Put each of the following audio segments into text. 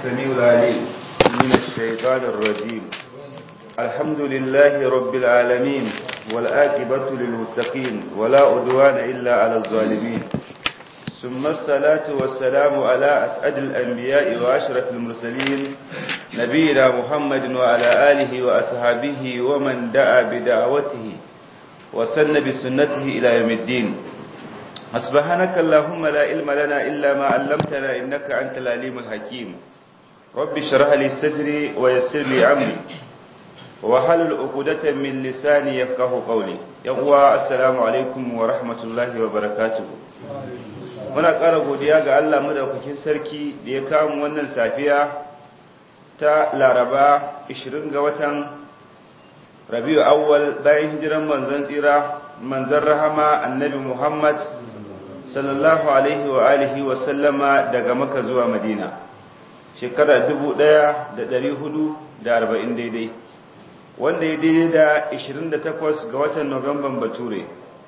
السميع العليم من الشيطان الرجيم الحمد لله رب العالمين والآكبة للمتقين ولا أدوان إلا على الظالمين ثم الصلاة والسلام على أسعد الأنبياء وأشرف المرسلين نبينا محمد وعلى آله وأصحابه ومن دعا بدعوته وسن بسنته إلى يوم الدين سبحانك اللهم لا علم لنا إلا ما علمتنا إنك أنت العليم الحكيم رب اشرح لي صدري ويسر لي أمري وحلل عقدة من لساني يفقه قولي يقوى السلام عليكم ورحمة الله وبركاته muna ƙara godiya ga Allah madaukakin sarki da ya kawo wannan safiya ta Laraba 20 ga watan Rabiu awwal bayan hijiran manzon tsira manzon rahama annabi Muhammad sallallahu alaihi wa alihi wa sallama daga Makka zuwa Madina shekara 1440 daidai wanda ya daidai da 28 ga watan Nuwamban Bature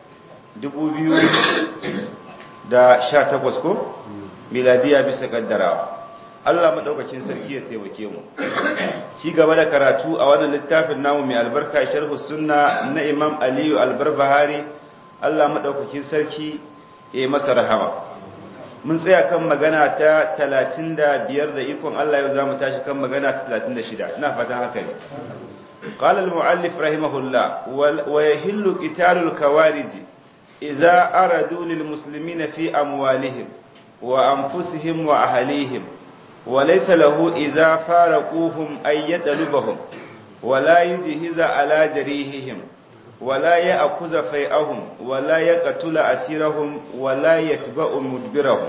2018 ko miladiya bisa kaddarawa Allah madaukakin sarki ya taimake mu ci gaba da karatu a wannan littafin namu mai albarka sharhu sunna na Imam Aliyu Albarbahari Allah madaukakin sarki ya masa rahama mun tsaya kan magana ta 35 da ikon Allah yau zamu tashi kan magana ta 36 ina fatan haka ne قال المؤلف رحمه الله ويهل قتال الكوارث إذا أردوا للمسلمين في أموالهم وأنفسهم وأهليهم وليس له إذا فارقوهم أن يطلبهم ولا يجهز على جريحهم ولا يأخذ فيئهم ولا يقتل أسيرهم ولا يتبع مدبرهم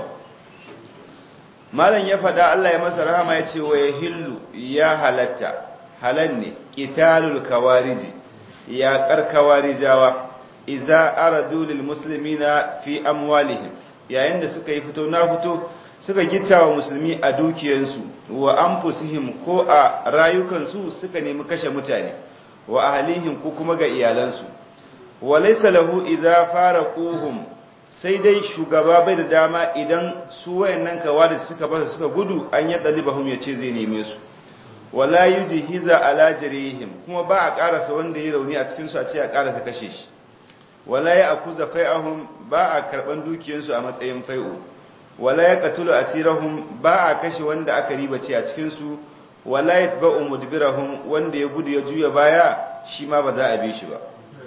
malam ya faɗa Allah ya masa rahama ya ce wa ya hillu ya halatta halan ne qitalul kawariji ya kar kawarijawa iza aradu lil muslimina fi amwalihim yayin da suka yi fito na fito suka gittawa musulmi a dukiyansu wa anfusihim ko a rayukansu suka nemi kashe mutane wa ahlihim ko kuma ga iyalansu wa laysa lahu idza faraquhum sai dai shugaba bai da dama idan su wayannan kawari suka basa suka gudu an ya dalibahum yace zai neme su wala yujhiza ala jarihim kuma ba a karasa wanda ya rauni a cikin su a ce a karasa kashe shi wala ya akuza fai'ahum ba a karban dukiyarsu a matsayin fai'u wala ya qatulu asirahum ba a kashe wanda aka ribace a cikin su wala yatba'u mudbirahum wanda ya gudu ya juya baya shi ma ba za a bi shi ba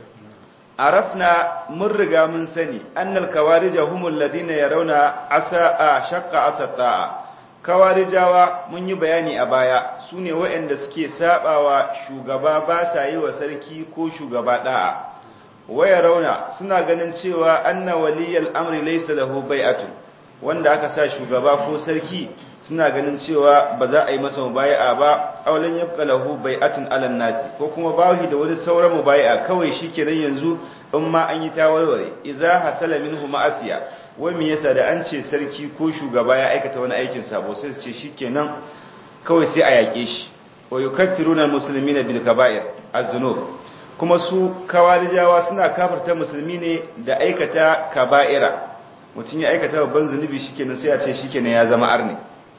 arafna mun riga mun sani annal kawarija humul ladina yarawna asa a shaqqa asata'a kawarijawa mun yi bayani a baya sune waɗanda suke sabawa shugaba ba sa yi wa sarki ko shugaba da'a waya rauna suna ganin cewa anna waliyal amri laysa lahu bai'atun wanda aka sa shugaba ko sarki suna ganin cewa ba za a yi masa mubai'a ba aulan yabqa lahu bai'atun alan nasi ko kuma bawi da wani sauran mubai'a kawai shikenan yanzu in ma an yi tawarware idza hasala minhu ma'asiya wai me yasa da an ce sarki ko shugaba ya aikata wani aikin sabo sai su ce shikenan kawai sai a yake shi wa yukaffiruna almuslimina bil kaba'ir az-zunub kuma su kawarijawa suna kafarta musulmi ne da aikata kaba'ira mutum ya aikata babban zunubi shikenan sai a ce shikenan ya zama arni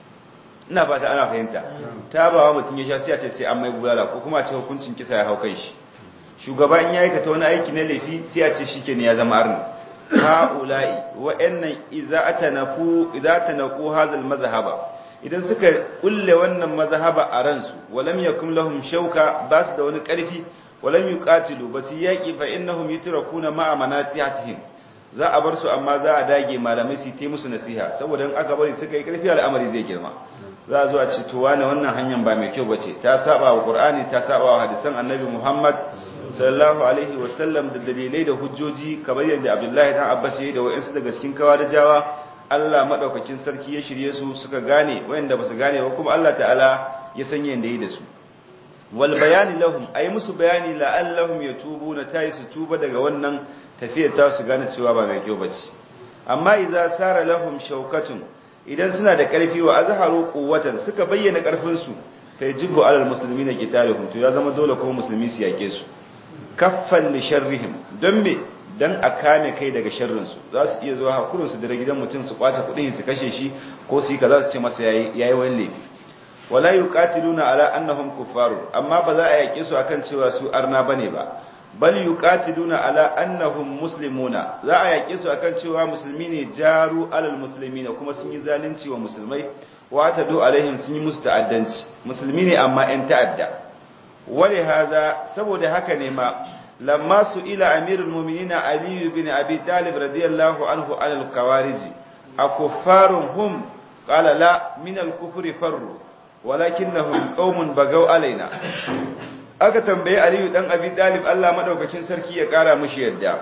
ina fata ana fahimta ta ba wa mutum ya sha sai a ce sai an mai bulala ko kuma a ce hukuncin kisa ya hau kai shi shugaba in ya aikata wani aiki na laifi sai a ce shikenan ya zama arni ha'ula'i wa'annan idza atanafu idza atanaku hadal mazhaba idan suka kulle wannan mazhaba a ransu walam yakum lahum shauka basu da wani karfi walam yuqatilu basu yaqi fa innahum yutrakuna ma'a manasihatihim za a bar su amma za a dage malamai su yi musu nasiha saboda in aka bari suka yi karfi al'amari zai girma za a zo a ce to wani wannan hanyar ba mai kyau bace ta saba wa qur'ani ta saba wa hadisan annabi muhammad sallallahu alaihi wa sallam da dalilai da hujjoji kamar yadda abdullahi dan abbas yayi da wayansu daga cikin kawarijawa Allah madaukakin sarki ya shirye su suka gane wayanda basu gane ba kuma Allah ta'ala ya san yanda yi da su wal bayani lahum ay musu bayani la'allahum yatubuna tayi su tuba daga wannan tafiyar ta su gane cewa ba mai kyau bace amma idza sara lahum shaukatun idan suna da karfi wa azharu quwwatan suka bayyana karfin su fa yajibu alal muslimina qitaluhum to ya zama dole kuma musulmi su yake su kaffan li sharrihim don me dan a kame kai daga sharrin su za su iya zuwa hakurin su da gidan mutum su kwace kudin su kashe shi ko su yi kaza su ce masa yayi yayi wani laifi wala yuqatiluna ala annahum kuffaru amma ba za a yake su akan cewa su arna bane ba bal yuqatiluna ala annahum muslimuna za a yake su akan cewa musulmi ne jaru alal muslimina kuma sun yi zalunci wa musulmai wa tadu alaihim sun yi musu ta'addanci musulmi ne amma yan ta'adda wali haza saboda haka ne ma lamma su ila amirul mu'minina ali bin abi talib radiyallahu anhu alal kawariji akuffarun hum qala la min al kufri farru walakinnahum qaumun bagaw alaina aka tambaye aliyu dan abi talib Allah madaukakin sarki ya kara mushi yadda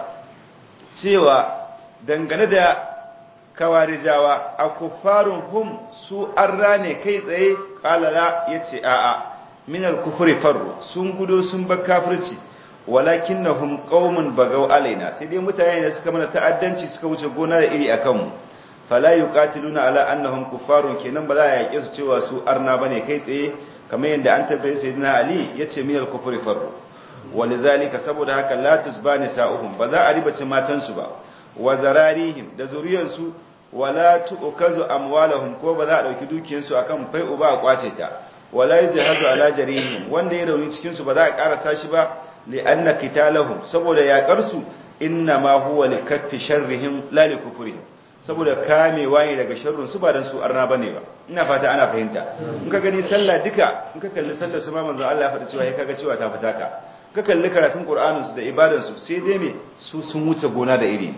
cewa dangane da kawarijawa akuffarun hum su arra ne kai tsaye qala la yace a'a min al kufri farru sun gudo sun bar kafirci walakinnahum qaumun bagaw alaina sai dai mutane da suka mana ta'addanci suka wuce gona da iri akan mu fala yuqatiluna ala annahum kuffarun kenan ba za a yake su cewa su arna bane kai tsaye kamar yadda an tabbaye sayyidina ali yace min al-kufri farru walizalika saboda haka la tusbani sa'uhum ba za a ribace matan su ba wa zararihim da zuriyar su wala tu'kazu amwalahum ko ba za a dauki dukiyar su akan fai uba a kwace ta wala yajhazu ala jarihim wanda ya rauni cikin su ba za a karata shi ba li anna qitalahum saboda yakar su inna ma huwa likaffi sharrihim la likufrihim saboda kamewa ne daga sharrun su ba dan su arna bane ba ina fata ana fahimta in ka gani sallah duka in ka kalli sallar su ma manzo Allah ya faɗi cewa ya kaga cewa ta fita ka ka kalli karatun Qur'anin su da ibadan su sai dai me su sun wuce gona da iri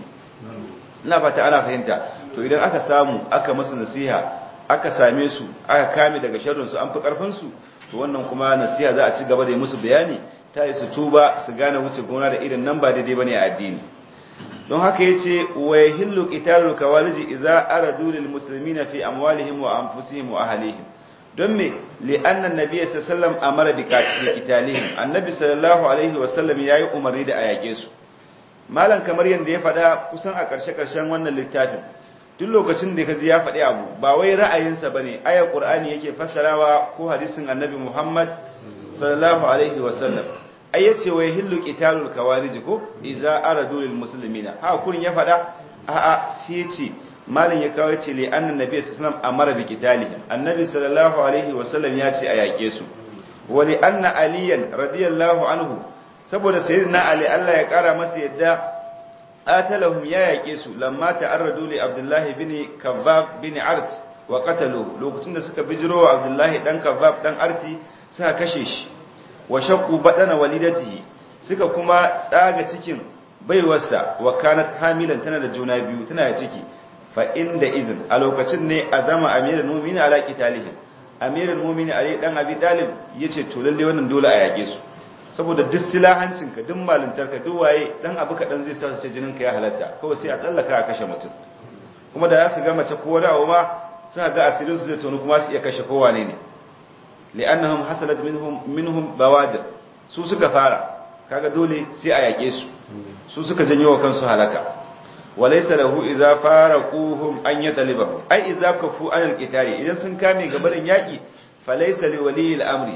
ina fata ana fahimta to idan aka samu aka musu nasiha aka same su aka kame daga sharrun su an fi karfin su to wannan kuma nasiha za a ci gaba da yi musu bayani ta yi su tuba su gane wuce gona da irin nan ba daidai bane a addini don haka yace wa yahillu qitalul kawaliji idza aradu lil muslimina fi amwalihim wa anfusihim wa ahlihim don me li anna an-nabiy sallallahu alaihi wasallam amara bi qitalihim annabi sallallahu alaihi wasallam yayi umarni da ayake su malan kamar yanda ya fada kusan a karshe karshen wannan littafin duk lokacin da kaji ya faɗi abu ba wai ra'ayinsa bane ayar qur'ani yake fassarawa ko hadisin annabi muhammad sallallahu alaihi wasallam ai yace wai hillu qitalul kawarij ko idza aradu lil muslimina ha kurin ya fada a a sai yace malin ya kawo yace li annan nabi sallallahu alaihi wasallam amara bi qitalihim annabi sallallahu alaihi wasallam ya ce a yake su wa li anna aliyan radiyallahu anhu saboda sayyidina ali Allah ya kara masa yadda atalahum ya yake su lamma ta'arradu li abdullah bin kabbab bin art wa qatalu lokacin da suka bijiro wa abdullah dan kabbab dan arti suka kashe shi wa shaqqu badana walidatihi suka kuma tsaga cikin baiwarsa wa kanat hamilan tana da juna biyu tana da ciki fa inda izin a lokacin ne azama amirul mu'minin ala qitalihim amirul mu'minin ali dan abi talib yace to lalle wannan dole a yage su saboda duk silahancinka duk malintarka duk waye dan abu kadan zai sa su ce jininka ya halatta kawai sai a tsallaka a kashe mutum kuma da za su ga mace ko dawo ma suna ga asirin su zai tonu kuma su iya kashe kowa ne ne li'annahum hasalat minhum minhum bawadir su suka fara kaga dole sai a yake su su suka janyo wa kansu halaka walaysa lahu idza faraquhum an yatalibahu ai idza kafu an alqitali idan sun kame gabarin yaki falaysa li wali al-amri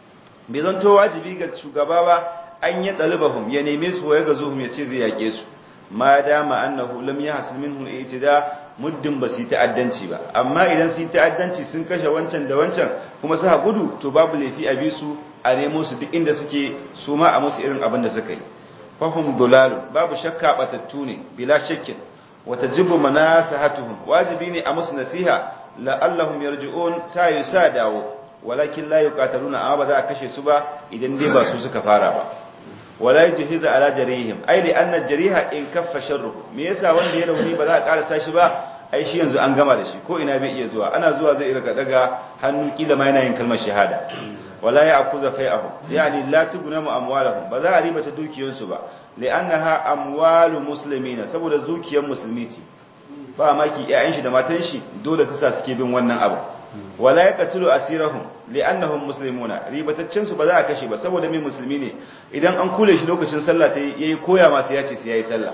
bai zanto wajibi ga shugaba ba an yatalibahum ya neme su ya gazuhum ya ce zai yake su ma dama annahu lam yahsul minhu al-i'tida muddin ba su yi ta'addanci ba amma idan su yi ta'addanci sun kashe wancan da wancan kuma suka gudu to babu laifi a bi su a nemo su duk inda suke su ma a musu irin abin da suka yi fahum dulalu babu shakka batattu ne bila shakkin wa tajibu manasahatuhum wajibi ne a musu nasiha la'allahum yarji'un ta yusa dawo walakin la yuqataluna amma ba za a kashe su ba idan dai ba su suka fara ba wala yujhiza ala jarihim ai li anna jariha in kaffa sharruhu me yasa wanda ya rauni ba za a karasa shi ba ai shi yanzu an gama da shi ko ina bai iya zuwa ana zuwa zai rika daga hannu kila ma yana yin kalmar shahada wala ya'khudha fai'ahum yani la tugnamu amwalahum ba za a riba ta dukiyarsu ba li'annaha amwalu muslimina saboda dukiyar musulmi ce ba maki ƴaƴan shi da matan shi dole ta sa suke bin wannan abu wala yaqtulu asirahum li'annahum muslimuna ribataccen su ba za a kashe ba saboda mai musulmi ne idan an kule shi lokacin sallah ta yayi koya masu yace sai yayi sallah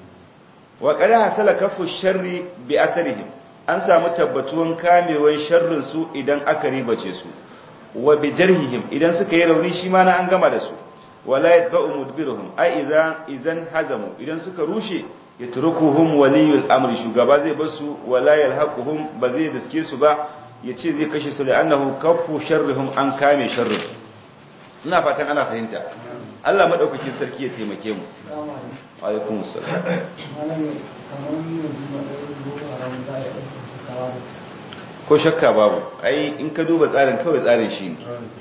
wa qad hasala kafu sharri bi asarihim an samu tabbatuwan kamewan sharrin su idan aka ribace su wa bi jarhihim idan suka yi rauni shi ma na an gama da su wala yadba'u mudbiruhum ai idan idan hazamu idan suka rushe yatrukuhum waliyul amri shugaba zai bar su wala yalhaquhum ba zai diske su ba ya ce zai kashe su la'annahu kaffu sharrihum an kame sharrin ina fatan ana fahimta Allah madaukakin sarki ya taimake mu alaikum assalam ko shakka babu ai in ka duba tsarin kawai tsarin shi ne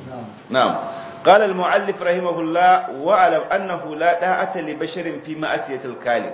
na'am قال المؤلف رحمه الله واعلم انه لا داعه لبشر في معصيه الخالق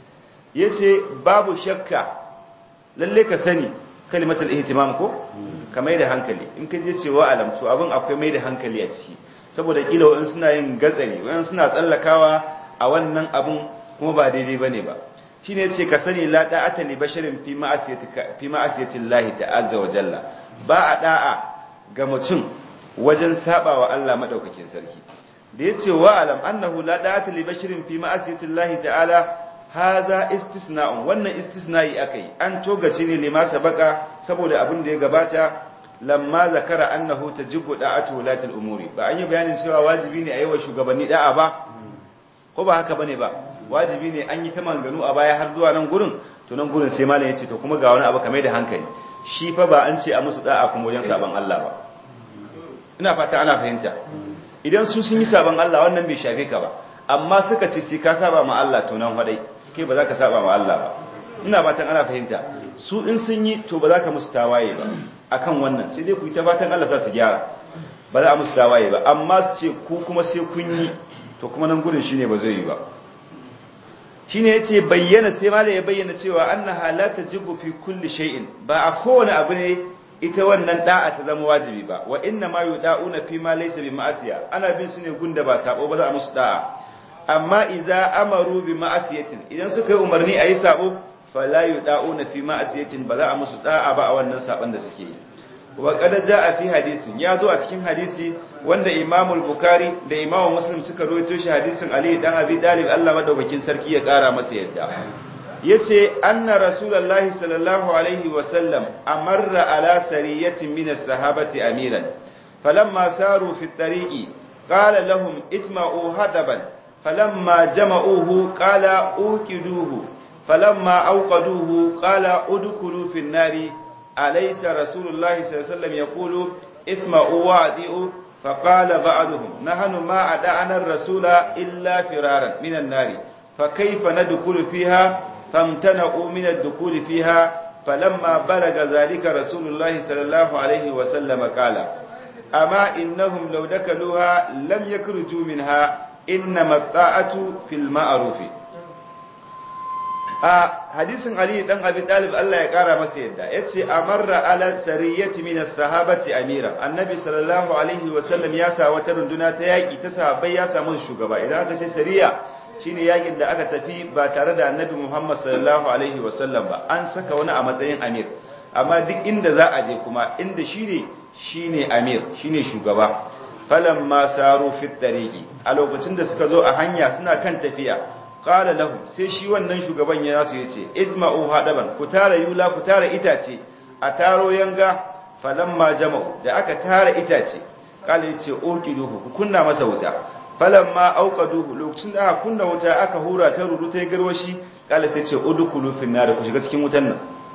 yace babu shakka lalle ka sani kalimatul ihtimam ko ka mai da hankali in ka je cewa alam to abin akwai mai da hankali a ciki saboda kila wa'in suna yin gatsari wa'in suna tsallakawa a wannan abin kuma ba daidai bane ba shine yace ka sani la da'ata li basharin fi ma'asiyati fi ma'asiyati Allah ta'azza wa jalla ba a da'a ga mutum wajen saba wa Allah madaukakin sarki da yace wa alam annahu la da'ata li basharin fi ma'asiyati Allah ta'ala haza istisna'un wannan istisna'i akai an togace ne lima sabaka saboda abin da ya gabata lamma zakara annahu tajibu da'atu wulatil umuri ba an yi bayanin cewa wajibi ne a yi wa shugabanni da'a ba ko ba haka bane ba wajibi ne an yi ta manganu a baya har zuwa nan gurin to nan gurin sai malam yace to kuma ga wani abu kamar da hankali shi fa ba an ce a musu da'a kuma wajen saban Allah ba ina fata ana fahimta idan su sun yi saban Allah wannan bai shafe ka ba amma suka ce sai ka saba ma Allah to nan hadai kai ba za ka saba ma Allah ba ina fatan ana fahimta su in sun yi to ba za ka musu tawaye ba akan wannan sai dai ku yi ta fatan Allah sa su gyara ba za a musu tawaye ba amma ce ku kuma sai kun yi to kuma nan gudun shine ba zai yi ba shine yace bayyana sai malai ya bayyana cewa annaha la tajibu fi kulli shay'in ba a kowane abu ne ita wannan da'a ta zama wajibi ba wa inna ma yuda'una fi ma laysa bi ma'asiya ana bin su ne gunda ba sabo ba za a musu da'a amma idza amaru bi ma'asiyatin idan suka yi umarni ayi sabo fala yuda'una fi ma'asiyatin ba za a musu da'a ba a wannan saban da suke yi wa qad jaa fi hadisin ya zo a cikin hadisi wanda Imam al-Bukhari da Imam Muslim suka rawaito shi hadisin Ali dan Abi Talib Allah madaukakin sarki ya kara masa yadda yace anna rasulullahi sallallahu alaihi wa sallam amarra ala sariyatin min as-sahabati amiran falamma saru fi at-tariqi qala lahum itma'u hadaban falamma jama'uhu qala uqiduhu falamma awqaduhu qala udkhulu fi an-nari أليس رسول الله صلى الله عليه وسلم يقول اسمعوا وأطيعوا فقال بعضهم نحن ما أدعنا الرسول إلا فرارا من النار فكيف ندخل فيها فامتنعوا من الدخول فيها فلما بلغ ذلك رسول الله صلى الله عليه وسلم قال أما إنهم لو دخلوها لم يخرجوا منها إنما الطاعة في المعروف a hadisin Ali dan Abi Talib Allah ya kara masa yadda yace amarra ala sariyati min as-sahabati amira annabi sallallahu alaihi wa sallam ya sa wata runduna ta yaki ta sahabbai ya samu shugaba idan aka ce sariya shine yakin da aka tafi ba tare da annabi Muhammad sallallahu alaihi wa sallam ba an saka wani a matsayin amir amma duk inda za a je kuma inda shine shine amir shine shugaba falamma saru fit tariqi a lokacin da suka zo a hanya suna kan tafiya qala lahu sai shi wannan shugaban ya nasu yace isma'u hadaban ku tara yula ku tara itace a taro yanga falamma jama'u da aka tara itace qala yace uqiduhu ku kunna masa wuta falamma auqaduhu lokacin da aka kunna wuta aka hura ta ruru ta garwashi qala sai ce udkhulu fin nar ku shiga cikin wutan nan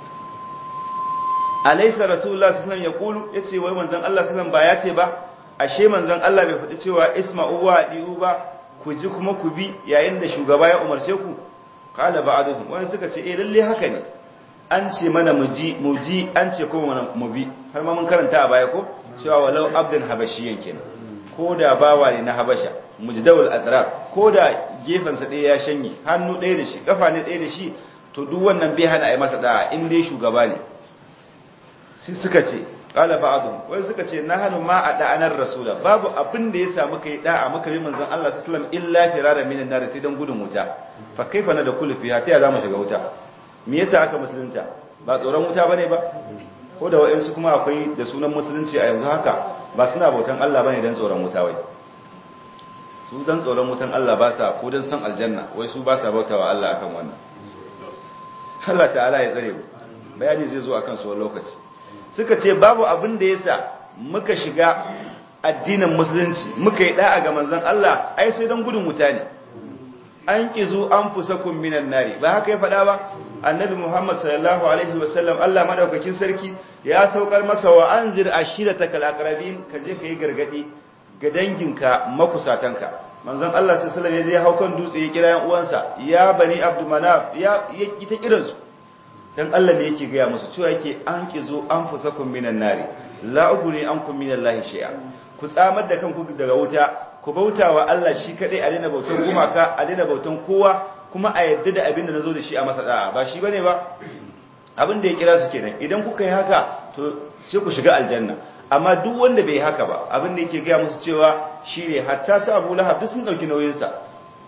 alaysa rasulullah sallallahu alaihi wasallam yaqulu yace wai manzon Allah sallallahu alaihi wasallam ba yace ba ashe manzon Allah bai faɗi cewa isma'u wa diu ba ku ji kuma ku bi yayin da shugaba ya umarce ku kala ba'dhum wani suka ce eh lalle haka ne an ce mana mu ji mu ji an ce kuma mu bi har ma mun karanta a baya ko cewa walau abdan habashiyan kenan ko da bawa ne na habasha mujdawul adrar ko da gefen sa ɗaya ya shanye hannu ɗaya da shi kafa ne ɗaya da shi to duk wannan bai hana ai masa da'a in dai shugaba ne sai suka ce qala ba'dhum wai suka ce nahnu ma ada'anar rasula babu abin da ya samu kai da'a muka bi manzon Allah sallallahu alaihi wasallam illa firara minan nar sai dan gudun wuta fa kaifa na da kullu fiha ta za mu shiga wuta me yasa aka musulunta ba tsoron wuta bane ba ko da wayansu kuma akwai da sunan musulunci a yanzu haka ba suna bautan Allah bane dan tsoron wuta wai su dan tsoron wutan Allah ba sa ko dan san aljanna wai su ba sa bautawa Allah akan wannan Allah ta'ala ya tsare mu bayani zai zo akan su wani lokaci suka ce babu abin da yasa muka shiga addinin musulunci muka yi da'a ga manzon Allah ai sai dan gudun wuta ne an kizu an fusakum minan nari ba haka ya faɗa ba annabi Muhammad sallallahu alaihi wasallam Allah madaukakin sarki ya saukar masa wa anzir ashiratakal aqrabin ka je kai gargadi ga danginka makusatanka manzon Allah sallallahu alaihi wasallam ya je haukan dutse ya kira yan uwansa ya bani abdul manaf ya yi ta kiransu dan Allah ne yake gaya musu cewa yake an kizo an fusakum minan nari la uguni ankum minallahi shay'a ku tsamar da kanku daga wuta ku bautawa Allah shi kadai a daina bautan gumaka a daina bautan kowa kuma a yadda da abin da nazo da shi a masa da'a ba shi bane ba abin da ya kira su kenan idan kuka yi haka to sai ku shiga aljanna amma duk wanda bai haka ba abin da yake gaya musu cewa shine hatta su Abu Lahab duk sun dauki nauyin sa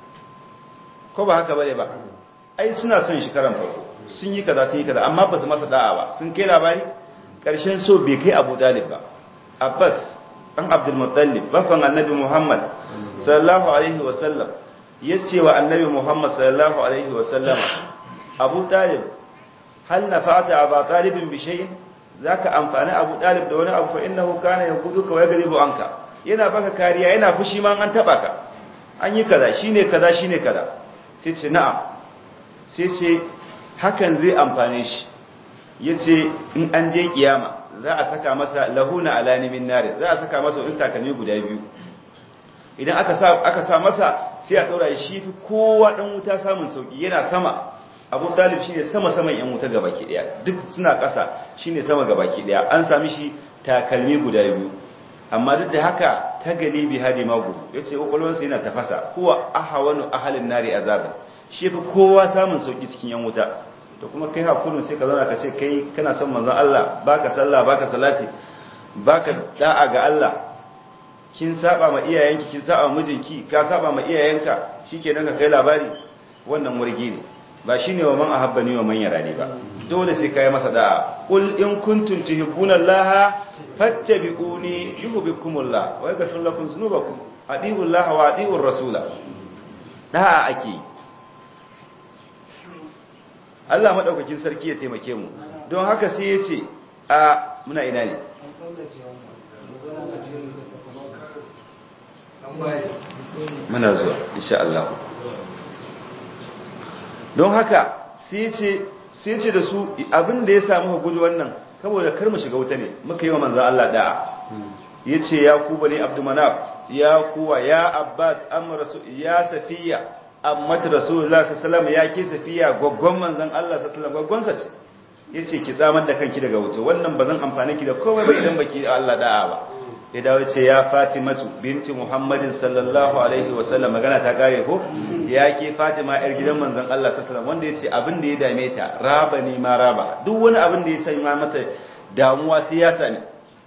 ko ba haka bane ba ai suna son shi karan farko sun yi kaza sun yi kaza amma ba su masa da'a ba sun kai labari karshen so bai kai Abu Dalib ba Abbas dan Abdul Muttalib bafan Annabi Muhammad sallallahu alaihi wa sallam yace wa Annabi Muhammad sallallahu alaihi wa sallam Abu Talib hal nafa'ata Abu Talib bi shay'in zaka amfani Abu Talib da wani abu fa innahu kana yaquduka wa yaghlibu anka yana baka kariya yana fushi ma an taba ka an yi kaza shine kaza shine kaza sai ce na'am sai ce hakan zai amfane shi yace in an je kiyama za a saka masa lahuna alani min nari za a saka masa wani takalmi guda biyu idan aka sa aka sa masa sai a daura shi fi kowa dan wuta samun sauki yana sama Abu Talib shine sama saman yan wuta gabaki daya duk suna ƙasa shine sama gabaki daya an sami shi takalmi guda biyu amma duk da haka ta gani bi hadi magu yace kokolwansa yana tafasa huwa ahawanu ahalin nari azabin shi fi kowa samun sauki cikin yan wuta to kuma kai hakurin sai ka zauna ka ce kai kana son manzon Allah baka sallah baka salati baka da'a ga Allah kin saba ma iyayenki kin saba mijinki ka saba ma iyayenka shikenan ka kai labari wannan murgi ne ba shine wa man ahabbani wa man yarani ba dole sai kai masa da'a qul in kuntum tuhibbuna Allah fattabi'uni yuhibbukumullah wa yaghfir lakum dhunubakum adi'u Allah wa adi'u rasula da'a ake Allah madaukakin sarki ya taimake mu don haka sai ya ce a muna ina ne muna zuwa insha Allah don haka sai ya ce da su abin da ya samu gudu wannan saboda kar mu shiga wuta ne muka yi wa manzan Allah da'a ya ce ya ku bane abdumanaf ya kuwa ya abbas amma rasu ya safiya amma ta rasulullah sallallahu ya ke safiya gaggon manzan Allah sallallahu gaggonsa ce ya ce ki tsamar da kanki daga wuta wannan ba zan amfani ki da komai ba idan baki Allah da'a ba ya dawo ce ya fatimatu binti muhammadin sallallahu alaihi wasallam magana ta kare ko ya ke fatima yar gidan manzon Allah sallallahu wanda ya ce abin da ya dame ta raba ne ma raba duk wani abin da ya sanya mata damuwa sai ya sani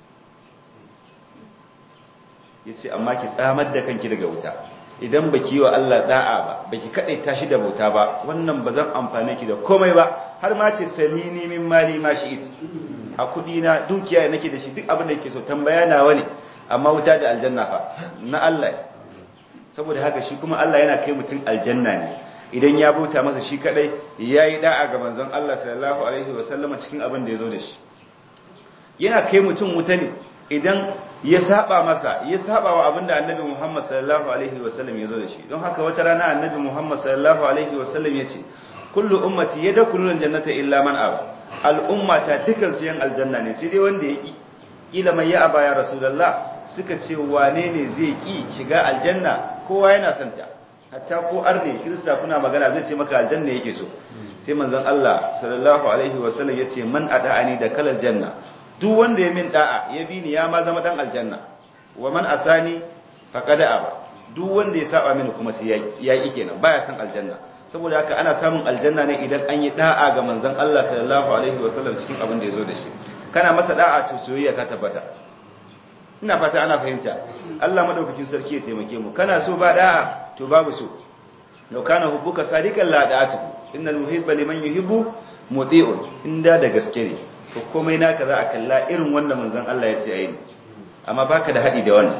ya ce amma ki tsamar da kanki daga wuta idan baki wa Allah da'a ba baki kadai tashi da bauta ba wannan ba zan amfane ki da komai ba har ma ce salini min mali ma shi'it a kudi na dukiya nake da shi duk abin da yake so tambaya nawa ne amma wuta da aljanna fa na Allah saboda haka shi kuma Allah yana kai mutum aljanna ne idan ya bauta masa shi kadai yayi da'a ga manzon Allah sallallahu alaihi wasallama cikin abin da yazo da shi yana kai mutum wuta ne idan ya saba masa ya saba wa abin da annabi Muhammad sallallahu alaihi wasallam yazo da shi don haka wata rana annabi Muhammad sallallahu alaihi wasallam yace kullu ummati yadkhuluna aljannata illa man aba al'umma ta dukan su yan aljanna ne sai dai wanda ya ki kila mai ya aba ya rasulullah suka ce wane ne zai ki shiga aljanna kowa yana son ta hatta ko arne kirista kuna magana zai ce maka aljanna yake so sai manzon Allah sallallahu alaihi wasallam yace man ada'ani da kalal janna duk wanda ya min da'a ya bi ni ya ma zama dan aljanna wa man asani faqad aba duk wanda ya saba mini kuma sai ya yi kenan baya son aljanna saboda haka ana samun aljanna ne idan an yi da'a ga manzon Allah sallallahu alaihi wasallam cikin abin da yazo da shi kana masa da'a to soyayya ka tabbata ina fata ana fahimta Allah madaukakin sarki ya taimake mu kana so ba da'a to babu so law kana hubbuka sadiqan la da'atuhu innal muhibba liman yuhibbu muti'un inda da gaske ne to komai naka za a kalla irin wanda manzon Allah ya ce ayi amma baka da hadi da wannan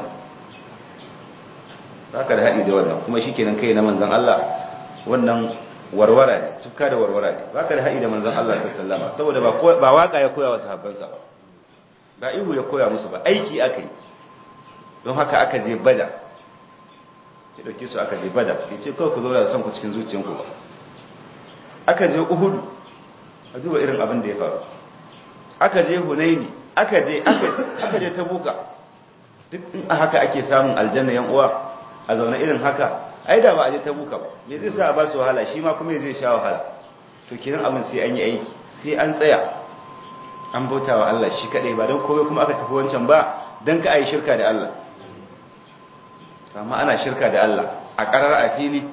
baka da hadi da wannan kuma shikenan kai na manzon Allah wannan warwara ne tukka da warwara ne baka da haɗi da manzon Allah sallallahu alaihi saboda ba ba waka ya koya wa sahabbansa ba ba ihu ya koya musu ba aiki akai don haka aka je bada ki dauke su aka je bada ki ce kawai ku zo da son ku cikin zuciyanku ba aka je uhud a duba irin abin da ya faru aka je hunaini aka je aka je tabuka duk in a haka ake samun aljanna yan uwa a zaune irin haka ai da ba a je tabuka ba me zai sa a ba su wahala shi ma kuma zai sha wahala to kiran abin sai an yi aiki sai an tsaya an bauta wa Allah shi kadai ba don komai kuma aka tafi wancan ba don ka ayi shirka da Allah amma ana shirka da Allah a karar a fili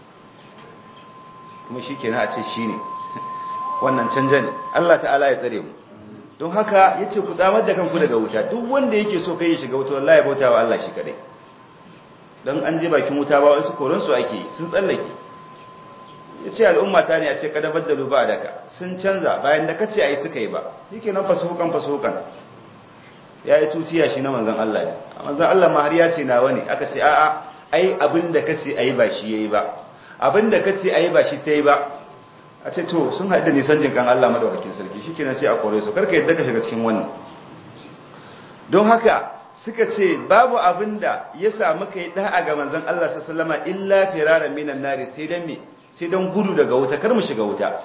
kuma shi kenan a ce shi ne wannan canja ne Allah ta'ala ya tsare mu don haka ya ce ku tsamar da kanku daga wuta duk wanda yake so kai ya shiga wuta wallahi bauta wa Allah shi kadai don an je bakin wuta ba wasu koransu ake sun tsallake ya ce al'umma ta ne a ce kada baddalu ba daka sun canza bayan da kace a yi suka yi ba yake nan fasuhukan fasuhukan ya yi tutiya shi na manzan Allah ne manzan Allah ma har ya ce nawa ne aka ce a'a ai abin da kace a yi ba shi ya yi ba abin da kace a yi ba shi ta yi ba a ce to sun haɗu da nisan jinkan Allah madawakin sarki shi kenan sai a kore su karka yadda ka shiga cikin wannan don haka suka ce babu abin da ya samu kai da'a ga manzan Allah sallama illa firaran minan nari sai dan me sai don gudu daga wuta kar mu shiga wuta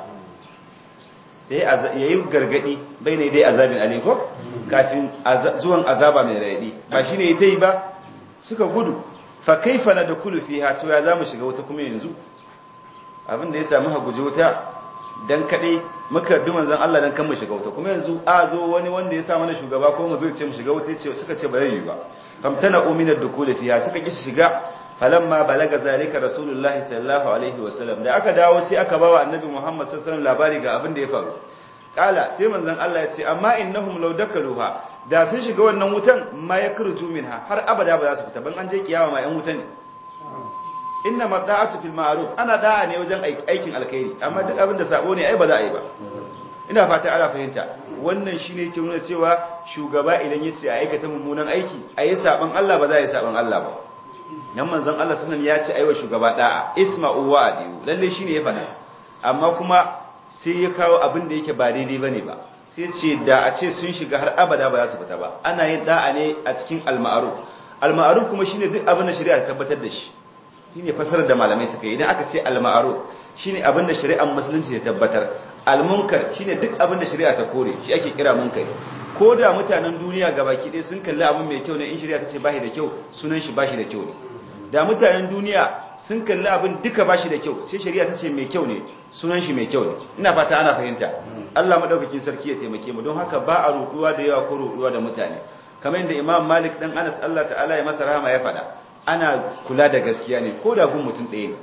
ya yi gargadi bai ne dai azabin aliko kafin zuwan azaba mai raɗi ba shi ne ya ta yi ba suka gudu fa kaifa na da kulu fi to ya za mu shiga wuta kuma yanzu abin da ya sami haguji wuta don kaɗai muka bi manzan Allah don kan mu shiga wuta kuma yanzu a zo wani wanda ya sa mana shugaba ko mu zo ce mu shiga wuta suka ce ba zai yi ba famtana uminar da kulu fiha suka ki shiga falamma balaga zalika rasulullahi sallallahu alaihi wasallam da aka dawo sai aka bawa annabi Muhammad sallallahu alaihi wasallam labari ga abin da ya faru kala sai manzon Allah ya ce amma innahum law dakaluha da sun shiga wannan wutan ma yakruju minha har abada ba za su fita ban an je kiyama ma yan wuta ne inna mata'atu fil ma'ruf ana da'a ne wajen aikin alkhairi amma duk abin da sabo ne ai ba za a yi ba ina fata ana fahimta wannan shine ke nuna cewa shugaba idan ya ce a aikata mummunan aiki a yi saban Allah ba za a yi saban Allah ba nan manzon Allah sunan ya ce aiwa shugaba da'a isma'u wa adiyu lalle shine ya faɗa amma kuma sai ya kawo abin da yake ba daidai bane ba sai ce da a ce sun shiga har abada ba za su fita ba ana yin da'a ne a cikin al-ma'ruf al-ma'ruf kuma shine duk abin da shari'a ta tabbatar da shi shine fasarar da malamai suka yi idan aka ce al-ma'ruf shine abin da shari'ar musulunci ta tabbatar al-munkar shine duk abin da shari'a ta kore shi ake kira munkari ko da mutanen duniya gabaki ɗaya sun kalli abin mai kyau ne in shari'a ta ce bashi da kyau sunan shi bashi da kyau ne da mutanen duniya sun kalli abin duka bashi da kyau sai shari'a ta ce mai kyau ne sunan shi mai kyau ne ina fata ana fahimta Allah madaukakin sarki ya taimake mu don haka ba a ruduwa da yawa ko ruduwa da mutane kamar yadda Imam Malik dan Anas Allah ta'ala ya masa rahama ya faɗa ana kula da gaskiya ne ko da gun mutum ɗaya ne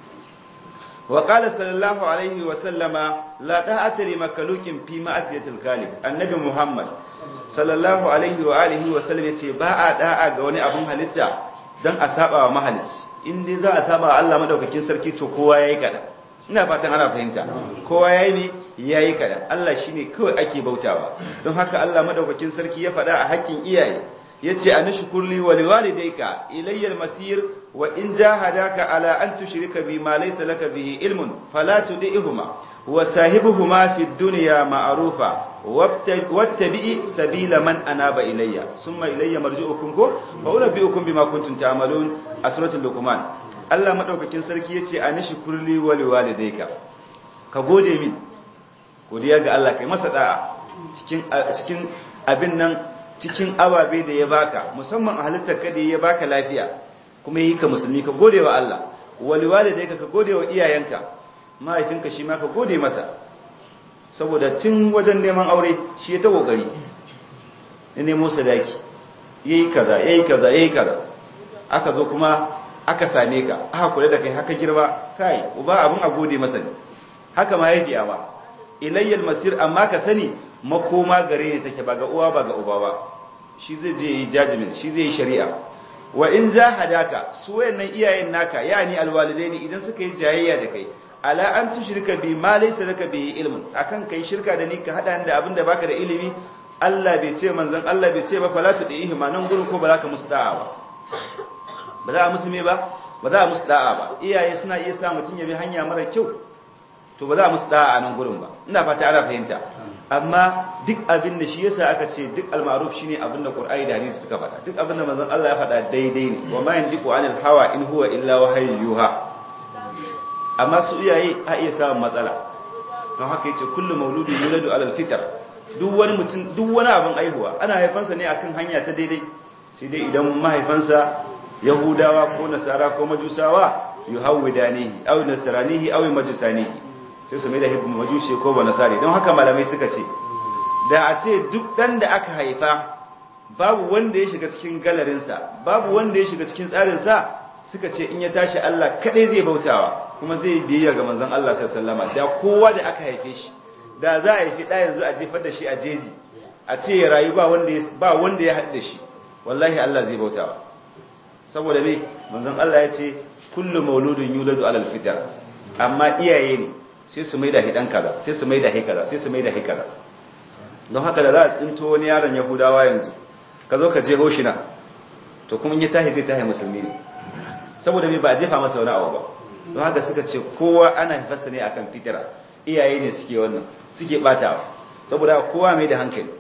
wa qala sallallahu alaihi wa sallama la ta'ata li makalukin fi ma'asiyatil khaliq annabi Muhammad sallallahu alaihi wa alihi wa sallam yace ba a da'a ga wani abun halitta dan a saba wa mahalicci in dai za a saba wa Allah madaukakin sarki to kowa yayi kada ina fatan ana fahimta kowa yayi ne yayi kada Allah shine kawai ake bautawa don haka Allah madaukakin sarki ya faɗa a hakkin iyaye yace anashkurli wa liwalidayka ilayya almasir wa in jahadaka ala an tushrika bi ma laysa laka bihi ilmun fala tudihuma wa sahibuhuma fid dunya ma'rufa wattabi'i sabila man anaba ilayya summa ilayya marji'ukum ko fa unabbi'ukum bima kuntum ta'malun a suratul luqman Allah madaukakin sarki yace anashkurli wa liwalidayka ka gode min godiya ga Allah kai masa da'a cikin cikin abin nan cikin ababe da ya baka musamman a halittar ka da ya baka lafiya kuma yi ka musulmi ka gode wa Allah waliwale da ka gode wa iyayenka mahaifinka shi ma ka gode masa saboda tun wajen neman aure shi ya ta kokari ya nemo sadaki yayi kaza yayi kaza yayi kaza aka zo kuma aka same ka aka kula da kai haka girma kai uba abun a gode masa ne haka mahaifiya ba ilayyal masir amma ka sani makoma gare ne take ba ga uwa ba ga uba ba shi zai je yi judgment shi zai yi shari'a wa in jahadaka su wayannan iyayen naka yani alwalidaini idan suka yi jayayya da kai ala an tushrika bi ma laysa laka bi ilmun akan kai shirka da ni ka hada da abinda baka da ilimi Allah bai ce manzon Allah bai ce ba fala tu dihi ma nan gurin ko ba za ka musu da'a ba ba za a musu me ba ba za a musu da'a ba iyaye suna iya sa mutun ya bi hanya mara kyau to ba za a musu da'a a nan gurin ba ina fata ana fahimta amma duk abin da shi yasa aka ce duk al-ma'ruf shine abin da Qur'ani da hadisi suka faɗa duk abin da manzon Allah ya faɗa daidai ne wa ma yandiqu anil hawa in huwa illa wahyu yuha amma su iyaye a iya samun matsala don haka yace kullu mauludin yuladu alal fitr duk wani mutum duk wani abin aihuwa ana haifansa ne akan hanya ta daidai sai dai idan mahaifansa yahudawa ko nasara ko majusawa yuhawwidanihi aw nasranihi aw majusanihi sai su mai da hibbu majushi ko ba nasari don haka malamai suka ce da a ce duk dan da aka haifa babu wanda ya shiga cikin galarinsa babu wanda ya shiga cikin tsarinsa suka ce in ya tashi Allah kadai zai bautawa kuma zai biyayya ga manzon Allah sallallahu alaihi wasallam da kowa da aka haife shi da za a haifi da yanzu a jefar da shi a jeji a ce ya rayu ba wanda ba wanda ya haɗa shi wallahi Allah zai bautawa saboda me manzon Allah ya ce kullu mauludun yuladu alal fitra amma iyaye ne sai su maida hidan kaza sai su maida hikaza sai su maida hikaza don haka da za a tsinto wani yaron yahudawa yanzu ka zo ka je hoshina to kuma in ya tahi zai tahi musulmi ne saboda me ba a jefa masa wani abu ba don haka suka ce kowa ana haifarsa ne akan fitira iyaye ne suke wannan suke batawa saboda kowa mai da hankali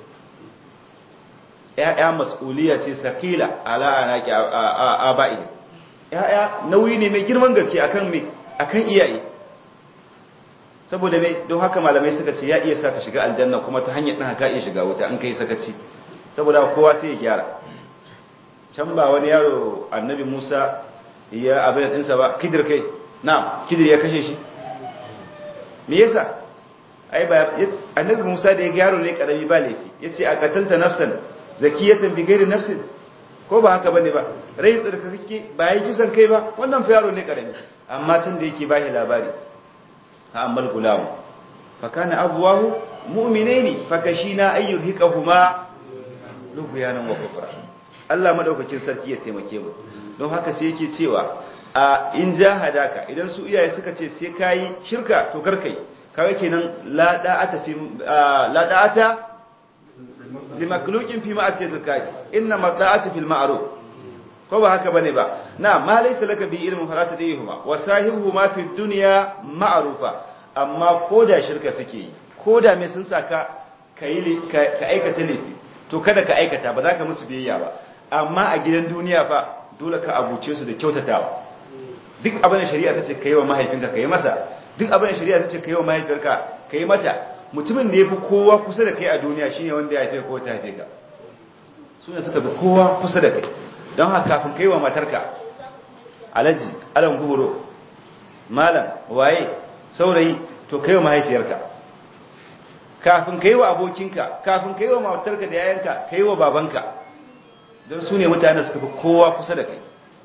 ya'ya mas'uliya ce sakila ala anaki aba'i ya'ya nauyi ne mai girman gaske akan me akan iyaye saboda me don haka malamai suka ce ya iya saka shiga aljanna kuma ta hanyar ɗan haka iya shiga wuta an kai sakaci saboda kowa sai ya gyara can ba wani yaro annabi musa ya abin ɗinsa ba kidir kai na kidir ya kashe shi me yasa ai ba annabi musa da ya gyaro ne karami ba laifi yace a qatalta nafsan zakiyatan bi ghairi nafsin ko ba haka bane ba rai tsarkake ba yi kisan kai ba wannan fa yaro ne karami amma tun da yake bashi labari ha amal gulam fa kana abwahu mu'minaini fa kashina ayyuhikahuma lughyanan wa kufra Allah madaukakin sarki ya taimake mu don haka sai yake cewa a in jahadaka idan su iyaye suka ce sai kai shirka to karkai kawai kenan la da'ata fi la da'ata li makhluqin fi ma'asiyatil kafi inna mata'atu fil ma'ruf ko ba haka bane ba na ma laysa laka bi ilmin farata dayhuma wa sahibuhuma fi dunya ma'rufa amma koda shirka suke yi koda me sun saka kai ka aikata laifi to kada ka aikata ba za ka musu biyayya ba amma a gidan duniya fa dole ka abuce su da kyautatawa duk abin da shari'a ta ce ka yi wa mahaifinka ka yi masa duk abin da shari'a ta ce ka yi wa mahaifiyarka ka yi mata mutumin da ya fi kowa kusa da kai a duniya shine wanda ya haife ko ta haife ka su ne suka fi kowa kusa da kai don haka kafin ka yi wa matarka alaji alan guburo malam waye saurayi to ka yi wa mahaifiyarka kafin ka yi wa abokinka kafin ka yi wa matarka da yayanka ka yi wa babanka don su ne mutane suka fi kowa kusa da kai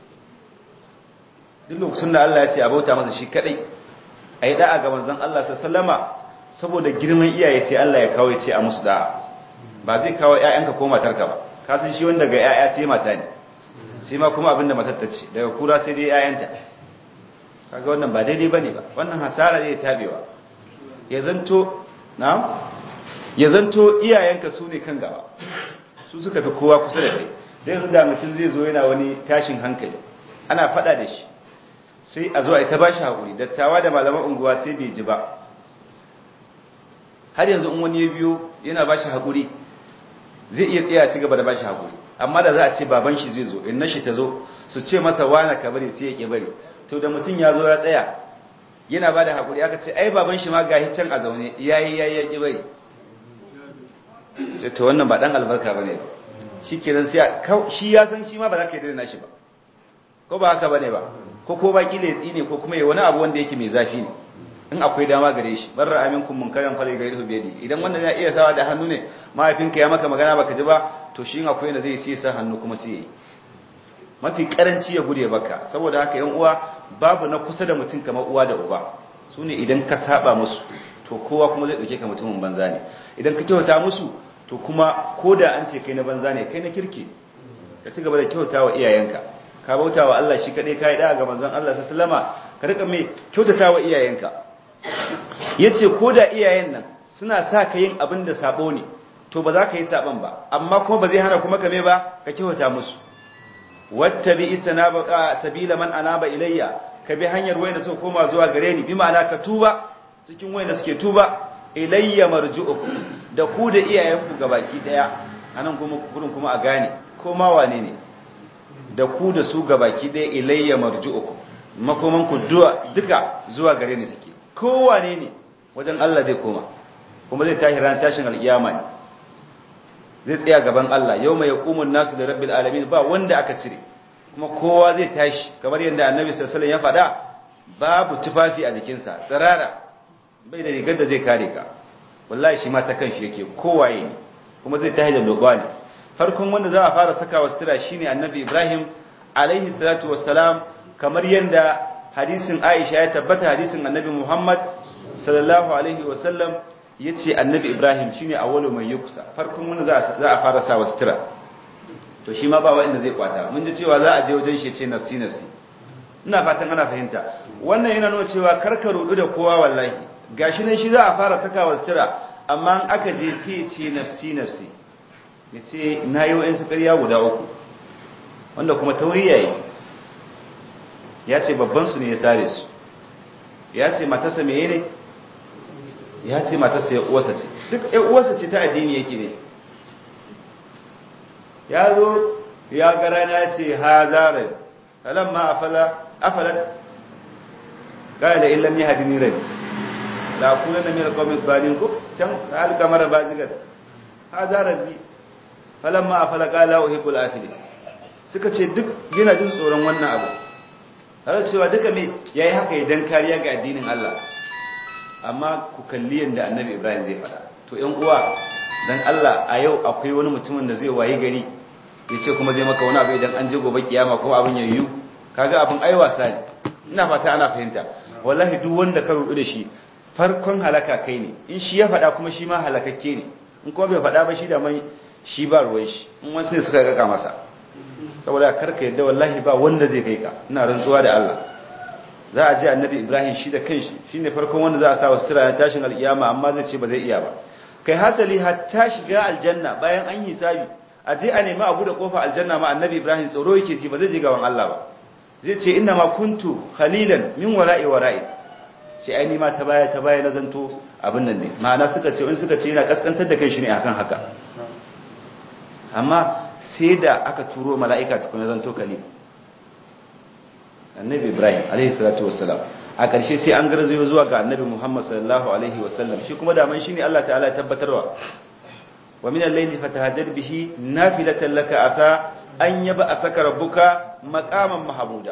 duk lokacin da Allah ya ce a bauta masa shi kadai a yi da'a ga manzon Allah sallama saboda girman iyaye sai Allah ya kawo ya ce a musu da'a ba zai kawo ƴaƴanka ko matarka ba ka san shi wanda ga ƴaƴa sai mata ne sai ma kuma abinda matar ta ce daga kura sai dai ƴaƴanta kaga wannan ba daidai bane ba wannan hasara ne tabewa ya zanto na'am ya zanto iyayenka su ne kan gaba su suka fi kowa kusa da kai da yanzu da mutum zai zo yana wani tashin hankali ana fada da shi sai a zo a ta ba shi haƙuri dattawa da malaman unguwa sai bai ji ba har yanzu in wani ya biyo yana ba shi haƙuri zai iya tsaya ci gaba da ba shi haƙuri amma da za a ce baban shi zai zo in na shi ta zo su ce masa wana ka bari sai ya ƙi bari to da mutum ya zo ya tsaya yana ba da haƙuri aka ce ai baban shi ma gahi can a zaune yayi yayi ya ƙi bari sai to wannan ba dan albarka bane ba shi kenan sai shi ya san shi ma ba za ka yi daina shi ba ko ba haka bane ba ko ko baki ne tsine ko kuma ya wani abu wanda yake mai zafi ne in akwai dama gare shi barra aminkum munkaran fali gairu biyadi idan wannan ya iya sawa da hannu ne mahaifinka ya maka magana baka ji ba to shi in akwai da zai sai sa hannu kuma sai yi mafi karanci ya gude baka saboda haka yan uwa babu na kusa da mutum kamar uwa da uba su ne idan ka saba musu to kowa kuma zai dauke ka mutumin banza ne idan ka kyauta musu to kuma ko da an ce kai na banza ne kai na kirki ka ci gaba da kyauta wa iyayenka ka bauta wa Allah shi kadai kai da ga manzon Allah sallama ka rika mai kyautata wa iyayenka yace ko da iyayen nan suna sa ka yin abin da sabo ne to ba za ka yi saban ba amma kuma ba zai hana kuma ka me ba ka kyauta musu wattabi sanaba sabila man anaba ilayya ka bi hanyar wayanda suka koma zuwa gare ni bi ma'ana ka tuba cikin wayanda suke tuba ilayya marju'ukum da ku da iyayenku gabaki daya anan kuma gurin kuma a gane ko ma wane ne da ku da su gabaki daya ilayya marju'ukum makoman ku duka zuwa gare ni suke ko wane ne wajen Allah zai koma kuma zai tashi ran tashin alkiyama ne zai tsaya gaban Allah yawma yaqumun nasu da rabbil alamin ba wanda aka cire kuma kowa zai tashi kamar yadda annabi sallallahu alaihi wasallam ya faɗa babu tufafi a jikinsa tsirara bai da rigar da zai kare ka wallahi shi ma ta kanshi yake kowaye ne kuma zai tashi da lokwa ne farkon wanda za a fara saka wa sutura shine annabi Ibrahim alaihi salatu wassalam kamar yadda hadisin Aisha ya tabbata hadisin annabi Muhammad sallallahu alaihi wasallam yace annabi Ibrahim shine awwalu mai yukusa farkon wanda za a fara sa wa sutura to shi ma ba wanda zai kwata mun ji cewa za a je wajen shi ce nafsi nafsi ina fatan ana fahimta wannan yana nuna cewa karka rudu da kowa wallahi gashi nan shi za a fara saka wa sutura amma in aka je sai ya ce nafsi nafsi ya ce na yi wa'insu ƙarya guda uku wanda kuma tauri yayi ya ce babbansu ne ya sare su ya ce matarsa meye ne ya ce matarsa ya uwarsa ce duk ya uwarsa ce ta addini yake ne ya zo ya ga rana ya ce ha zarar alamma afala afalat qala illam yahdini rabbi la kunanna min alqawmi adh-dhalin ko can halka mara bazigar hada rabbi falamma afala qala uhibbul afilin suka ce duk yana jin tsoron wannan abu har cewa duka me yayi haka idan kariya ga addinin Allah amma ku kalli yanda annabi Ibrahim zai fada to ƴan uwa dan Allah a yau akwai wani mutumin da zai waye gari yace kuma zai maka wani abu idan an je gobe kiyama kuma abin yayi kaga abin ai wasa ne ina fata ana fahimta wallahi duk wanda ka rudu da shi farkon halaka kai ne in shi ya faɗa kuma shi ma halakakke ne in kuma bai faɗa ba shi da mai shi ba ruwan shi in wasu ne suka kaka masa saboda karka yadda wallahi ba wanda zai kai ka ina rantsuwa da Allah za a je annabi Ibrahim shi da kanshi shine farkon wanda za a sa wa sutura na tashin alkiyama amma zai ce ba zai iya ba kai hasali hatta shiga aljanna bayan an yi hisabi a je a nemi abu da kofa aljanna ma annabi Ibrahim tsoro yake ji ba zai je gaban Allah ba zai ce inna ma kuntu khalilan min wara'i wara'i ce ai ma ta baya ta baya na zanto abin nan ne ma'ana suka ce in suka ce yana kaskantar da kai shi ne akan haka amma sai da aka turo mala'ika tukuna zanto khalil annabi ibrahim alaihi salatu wassalam a ƙarshe sai an garzayo zuwa ga annabi muhammad sallallahu alaihi wasallam shi kuma daman shi ne allah ta'ala ya tabbatarwa wa min al-layli fatahajjad bihi nafilatan laka asa an yaba asaka rabbuka maqaman mahmuda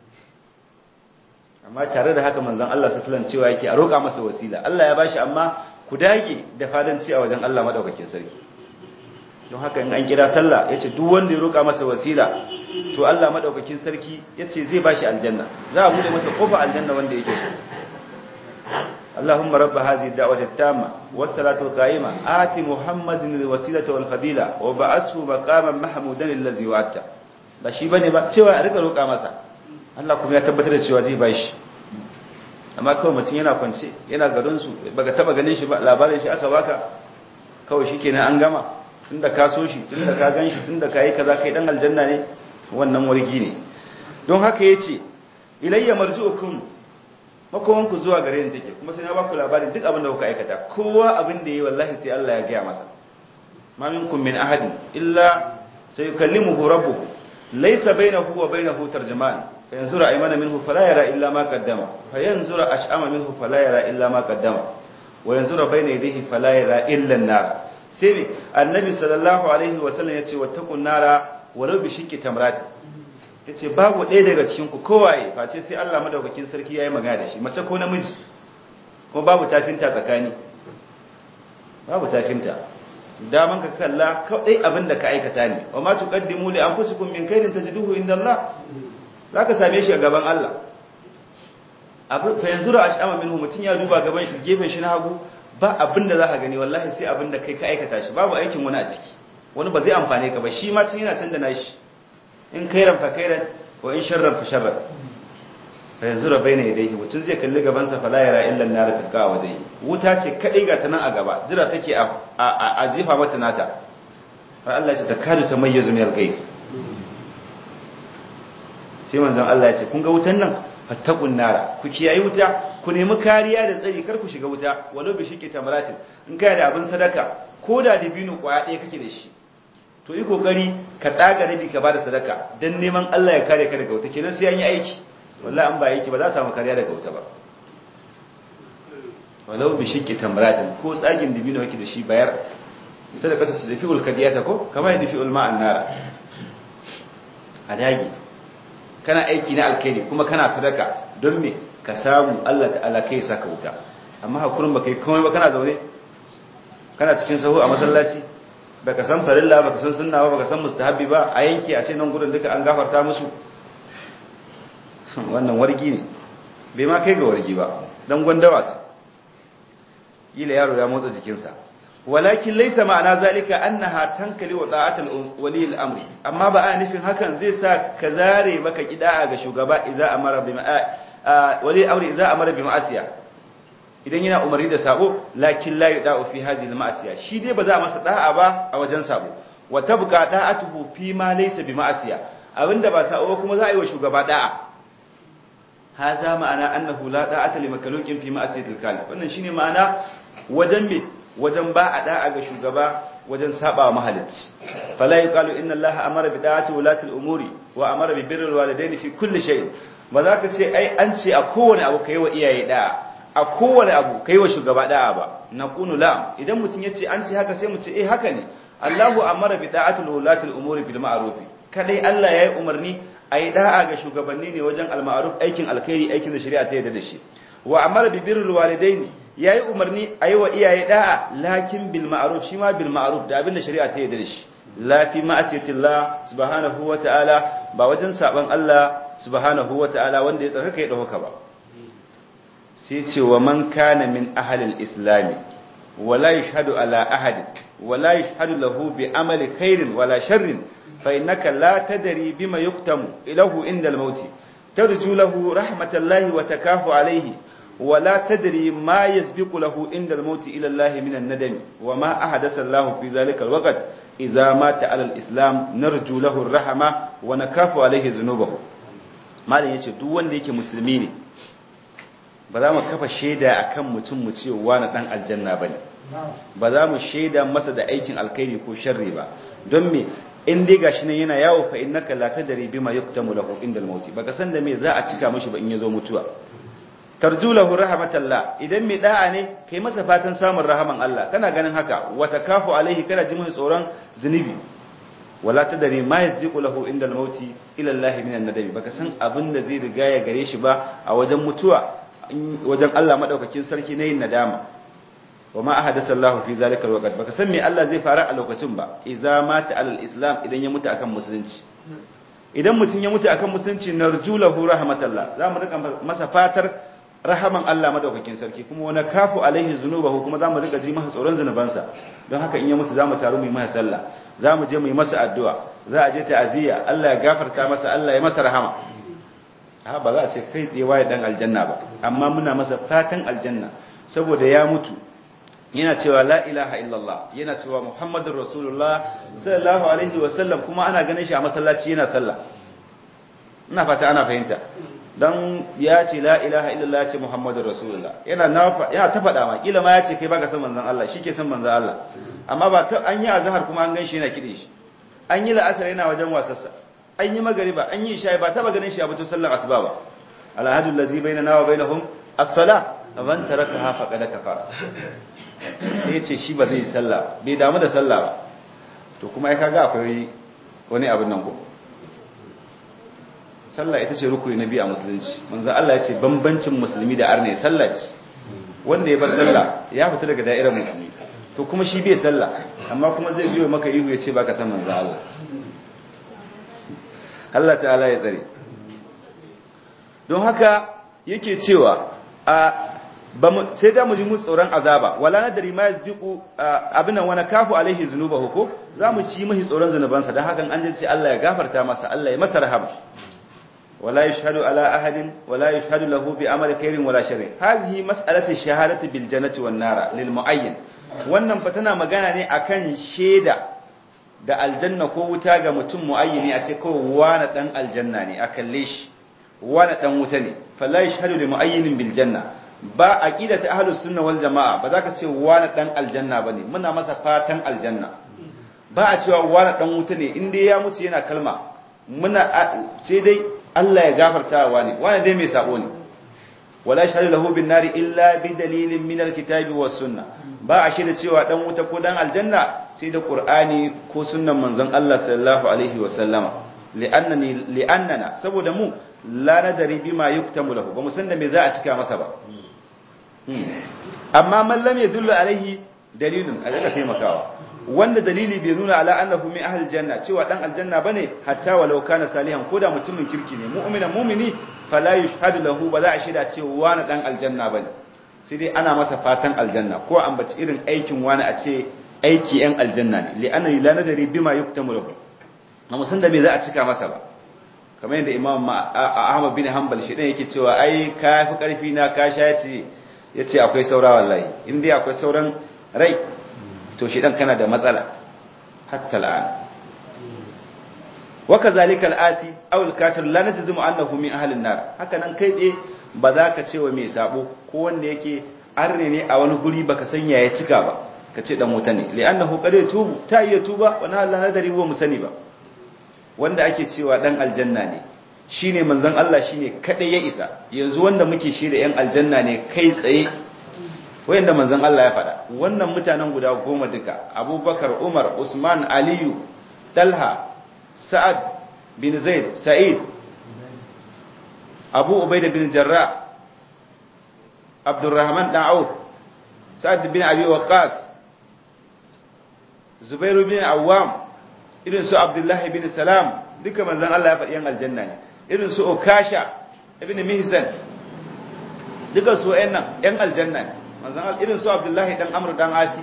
amma tare da haka manzon Allah sallallahu cewa yake a roƙa masa wasila Allah ya bashi amma ku dage da fadanci a wajen Allah madaukakin sarki don haka in an kira sallah yace duk wanda ya roƙa masa wasila to Allah madaukakin sarki yace zai bashi aljanna za a bude masa kofa aljanna wanda yake so اللهم رب هذه الدعوة التامة والصلاة القائمة آت محمد الوسيلة والفضيلة وبعثه مقاما محمودا الذي وعدته ba shi bane ba cewa a rika roƙa masa Allah kuma ya tabbatar da cewa zai bashi amma kawai mutum yana kwance yana garin su baka taba ganin shi ba labarin shi aka baka kawai shikenan an gama tunda ka so shi tunda ka gan shi tunda ka yi kaza kai dan aljanna ne wannan wargi ne don haka yace ilayya marji'ukum makomanku zuwa gare ni take kuma sai na baku labarin duk abin da kuka aikata kowa abin da yi wallahi sai Allah ya gaya masa ma minkum min ahadin illa sayukallimuhu rabbuhu laysa bainahu wa bainahu tarjuman fayanzura aymana minhu fala yara illa ma qaddama fayanzura ash'ama minhu fala yara illa ma qaddama wa yanzura bayna yadayhi fala yara illa an-nar sai annabi sallallahu alaihi wa sallam yace wattaqun nara walau bi shiqqi tamrat yace babu ɗaya daga cikin ku kowaye face sai Allah madaukakin sarki yayi magana da shi mace ko namiji kuma babu tafinta tsakani babu tafinta daman ka kalla kawai abin da ka aikata ne wa ma tuqaddimu li anfusikum min khairin tajiduhu inda Allah zaka same shi a gaban Allah abu fa yanzu ra ashama minhu mutun ya duba gaban shi gefen shi na hagu ba abin da zaka gani wallahi sai abin da kai ka aikata shi babu aikin wani a ciki wani ba zai amfane ka ba shi ma tun yana can da nashi in kairan fa kairan wa in sharran fa sharran fa yanzu ra bayna yadayhi mutun zai kalli gaban sa fala yara illa an-nar tilqa wajhi wuta ce kadai ga ta nan a gaba jira take a a jefa mata nata fa Allah ya ce takadu tamayyazu min al-gais sai manzon Allah ya ce kun ga wutan nan fattaqun nara ku kiyayi wuta ku nemi kariya da tsari kar ku shiga wuta walau bi shiqqi tamratin in kai da abin sadaka ko da dabino kwaya ɗaya kake da shi to yi kokari ka tsaga rabi ka bada sadaka dan neman Allah ya kare ka daga wuta kenan sai an yi aiki wallahi an ba aiki ba za a samu kariya daga wuta ba walau bi shiqqi tamratin ko tsagin dibino yake da shi bayar sadaka su tafi ulkadiyata ko kama ya tafi ulma annara a dagi kana aiki na alkhairi kuma kana sadaka don me ka samu Allah ta'ala kai saka wuta amma hakurin baka yi komai ba kana zaune kana cikin sahu a masallaci baka san farilla baka san sunna ba baka san mustahabbi ba a yanki a ce nan gurin duka an gafarta musu wannan wargi ne bai ma kai ga wargi ba dan gwanda wasa yila yaro ya motsa jikinsa walakin laysa ma'ana zalika annaha tankali wa ta'atul wali al-amri amma ba a nufin hakan zai sa ka zare maka kida'a ga shugaba idza amara bi wali al-amri idza amara bi ma'asiya idan yana umarni da sabo lakin la yuda'u fi hadhihi al-ma'asiya shi dai ba za a masa da'a ba a wajen sabo wa tabqa da'atuhu fi ma laysa bi ma'asiya abinda ba sabo kuma za a yi wa shugaba da'a haza ma'ana annahu la da'ata li makalukin fi ma'asiyatil kalib wannan shine ma'ana wajen me wajen ba a da'a ga shugaba wajen saba wa mahalicci fala yuqalu inna allaha amara bi da'ati ulati al-umuri wa amara bi birri al-walidaini fi kulli shay ba za ka ce ai an ce a kowane abu kai wa iyaye da'a a kowane abu kai wa shugaba da'a ba naqulu la idan mutun yace an ce haka sai mu ce eh haka ne allahu amara bi da'ati ulati al-umuri bil ma'ruf kadai allah yayi umarni ai da'a ga shugabanni ne wajen al-ma'ruf aikin alkhairi aikin da shari'a ta yarda da shi wa amara bi birri al-walidaini yayi umarni ayi wa iyaye da'a lakin bil ma'ruf shi ma bil ma'ruf da abinda shari'a ta yarda da shi la fi ma'asiyatillah subhanahu wa ta'ala ba wajen saban Allah subhanahu wa ta'ala wanda ya tsarkaka ya dauka ba sai ce wa man kana min ahlil islami wala yashhadu ala ahad wala yashhadu lahu bi amali khairin wala sharrin fa innaka la tadri bima yuktamu ilahu inda al-maut tarju lahu rahmatallahi wa takafu alayhi ولا تدري ما يسبق له عند الموت إلى الله من الندم وما أحدث الله في ذلك الوقت إذا مات على الإسلام نرجو له الرحمة ونكاف عليه ذنوبه ما لن يتي duk wanda yake musulmi ne ba za mu kafa shaida akan mutum mu ce wani dan aljanna bane ba za mu shaida masa da aikin alkhairi ko sharri ba don me in dai gashi nan yana yawo fa innaka la tadri bima yuktamu lahu inda al-maut baka san da me za a cika mishi ba in yazo mutuwa tarjulahu rahmatallah idan mai da'a ne kai masa fatan samun rahaman Allah kana ganin haka wa takafu alaihi kana ji mai tsoron zunubi wala tadri ma yasbiqu lahu inda al-mauti ila Allah min an-nadami baka san abin da zai riga ya gare shi ba a wajen mutuwa wajen Allah madaukakin sarki na yin nadama wa ma ahadasa Allah fi zalika al baka san me Allah zai fara a lokacin ba idza mata alal islam idan ya mutu akan musulunci idan mutum ya mutu akan musulunci narjulahu rahmatallah za mu rika masa fatar rahaman Allah madaukakin sarki kuma wani kafu alaihi zunubahu kuma zamu rika ji masa tsoron zunubansa don haka in ya mutu zamu taru mu yi masa sallah zamu je mu yi masa addu'a za a je ta'aziyya Allah ya gafarta masa Allah ya masa rahama ha ba za a ce kai tsaye waye dan aljanna ba amma muna masa fatan aljanna saboda ya mutu yana cewa la ilaha illallah yana cewa muhammadur rasulullah sallallahu alaihi wasallam kuma ana ganin shi a masallaci yana sallah ina fata ana fahimta dan ya ce la ilaha illallah ya ce muhammadur rasulullah yana yana ta faɗa ma kila ma ya ce kai baka san manzon Allah shi ke san manzon Allah amma ba ta an yi azhar kuma an gan shi yana kide shi an yi la'asar yana wajen wasassa an yi magariba an yi isha ba taba ganin shi a batun sallar asuba ba alhadu allazi bainana wa bainahum as-salah man tarakaha faqad kafara yace shi ba zai yi sallah bai damu da sallah ba to kuma ai kaga akwai wani abin nan ko sallah ita ce rukuni na biyu a musulunci manzo Allah ya ce bambancin musulmi da arne sallah ce wanda ya bar sallah ya fita daga da'irar musulmi to kuma shi bai sallah amma kuma zai biyo maka ihu ya ce baka san manzo Allah Allah ta'ala ya tsare don haka yake cewa a sai da mu ji mu tsoron azaba wala nadari ma yasbiqu abin wani kafu alaihi zunubahu ko zamu ci mahi tsoron zunubansa dan hakan an ce Allah ya gafarta masa Allah ya masa rahama ولا يشهد على أحد ولا يشهد له بعمل خير ولا شر هذه مسألة الشهادة بالجنة والنار للمعين wannan fa tana magana ne akan sheda da aljanna ko wuta ga mutum muayyini a ce kawai wani dan aljanna ne a kalle shi wani dan wuta ne fala yashhadu li muayyinin bil janna ba aqida ta ahlus sunna wal jamaa ba za ka ce wani dan aljanna bane muna masa fatan aljanna ba a cewa wani dan wuta ne in dai ya mutu yana kalma muna sai dai Allah ya gafarta wa ne wani dai mai sabo ne wala shahadu lahu bin nari illa bi dalilin min alkitabi was sunna ba a shaida cewa dan wuta ko dan aljanna sai da qur'ani ko sunnan manzon Allah sallallahu alaihi wa sallama li'annani li'annana saboda mu la nadari bima yuktamu lahu ba mu san da me za a cika masa ba amma man lam yadullu alaihi dalilun a daga taimakawa wanda dalili bai nuna ala annahu min ahli janna cewa dan aljanna bane hatta walau kana salihan ko da mutumin kirki ne mu'minan mu'mini fala yushhadu lahu ba za a shaida cewa wani dan aljanna bane sai dai ana masa fatan aljanna ko ambaci irin aikin wani a ce aiki yan aljanna ne li anna la nadari bima yuktamu lahu amma san da me za a cika masa ba kamar yadda imam ahmad bin hanbal shi dan yake cewa ai ka fi karfi na ka sha yace yace akwai saura wallahi in dai akwai sauran rai to shi dan kana da matsala hatta al'an wa kazalika al'ati aw al-kafir la najzimu annahu min ahli an-nar haka nan kai tsaye ba za ka ce wa mai sabo ko wanda yake arne ne a wani guri baka san ya cika ba ka ce dan wuta ne li'annahu qad yatubu ta iya tuba wa na Allah nadari wa musani ba wanda ake cewa dan aljanna ne shine manzon Allah shine kadai ya isa yanzu wanda muke shi da yan aljanna ne kai tsaye wayanda manzon Allah ya faɗa wannan mutanen guda goma duka Abubakar Umar Usman Aliyu Talha Sa'ad bin Zaid Sa'id Abu Ubaida bin Jarrah Abdurrahman dan Auf Sa'ad bin Abi Waqqas Zubairu bin Awwam irin su Abdullah bin Salam duka manzon Allah ya faɗi yan aljanna ne irin su Okasha ibn Mihsan duka su wayannan yan aljanna ne manzon Allah irin su Abdullahi dan Amr dan Asi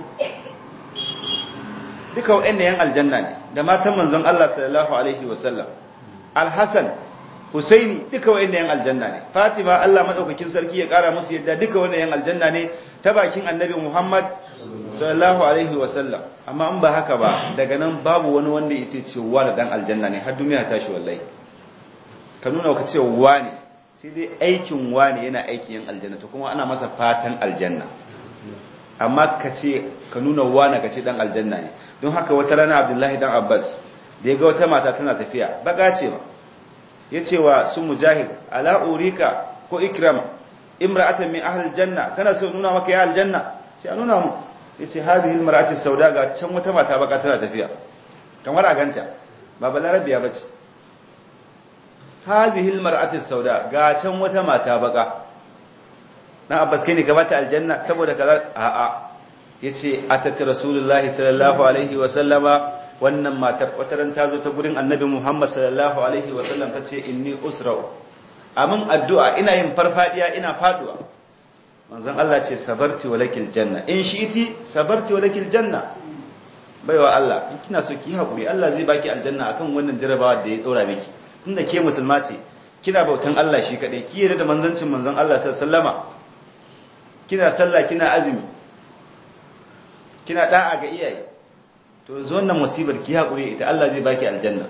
duka wayannan yan aljanna ne da matan manzon Allah sallallahu alaihi wasallam Al-Hasan Husaini duka wayannan yan aljanna ne Fatima Allah madaukakin sarki ya kara musu yadda duka wannan yan aljanna ne ta bakin Annabi Muhammad sallallahu alaihi wasallam amma in ba haka ba daga nan babu wani wanda yace cewa da dan aljanna ne har duniya tashi wallahi ka nuna ka ce wani sai dai aikin wani yana aikin yan aljanna to kuma ana masa fatan aljanna amma ka ce ka nuna wani ka ce dan aljanna ne don haka wata rana abdullahi dan abbas da ya ga wata mata tana tafiya baka ce ba ya ce wa su mujahid ala urika ko ikram imra'atan min ahli janna kana so nuna maka ya aljanna sai a nuna mu ya ce hadhihi almar'atu sauda ga can wata mata baka tana tafiya kamar a ganta ba balarabiya bace hadhihi almar'atu sauda ga can wata mata baka dan abbas kai ne ka bata aljanna saboda kaza a a yace atat rasulullahi sallallahu alaihi wa sallama wannan matar wataran ta zo ta gurin annabi muhammad sallallahu alaihi wa sallam tace inni usra'u amin addu'a ina yin farfadiya ina faduwa manzon Allah ce sabarti walakil janna in shi'iti sabarti walakil janna baiwa Allah in kina so ki hakuri Allah zai baki aljanna akan wannan jarabawa da ya dora miki tunda ke musulma ce kina bautan Allah shi kadai ki yarda da manzancin manzon Allah sallallahu alaihi wasallama kina sallah kina azumi kina da'a ga iyaye to yanzu wannan musibar ki hakuri ita Allah zai baki aljanna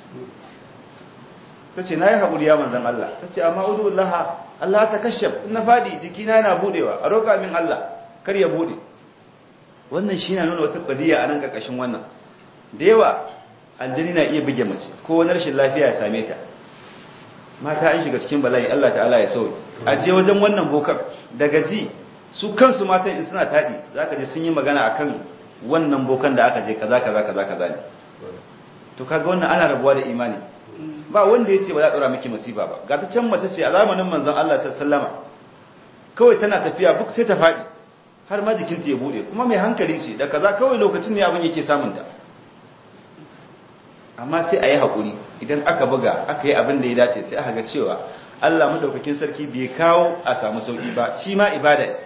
tace nayi hakuri ya manzon Allah tace amma udullaha Allah ta kashaf na fadi jikina yana budewa a roka min Allah kar ya bude wannan shi na nuna wata qadiya a nan karkashin wannan da yawa aljani na iya buge mace ko wani rashin lafiya ya same ta mata an shiga cikin bala'i Allah ta'ala ya sauke a je wajen wannan bokar daga ji su kansu matan in suna tadi zaka je sun yi magana akan wannan bokan da aka je kaza kaza kaza kaza ne to kaga wannan ana rabuwa da imani ba wanda yace ba za a tsora miki musiba ba ga ta can mace ce a zamanin manzon Allah sallallahu alaihi wasallama kawai tana tafiya buk sai ta fadi har ma jikinta ya bude kuma mai hankali ce da kaza kawai lokacin ne abin yake samun ta amma sai a yi haƙuri idan aka buga aka yi abin da ya dace sai aka ga cewa Allah madaukakin sarki bai kawo a samu sauki ba shi ma ibada ne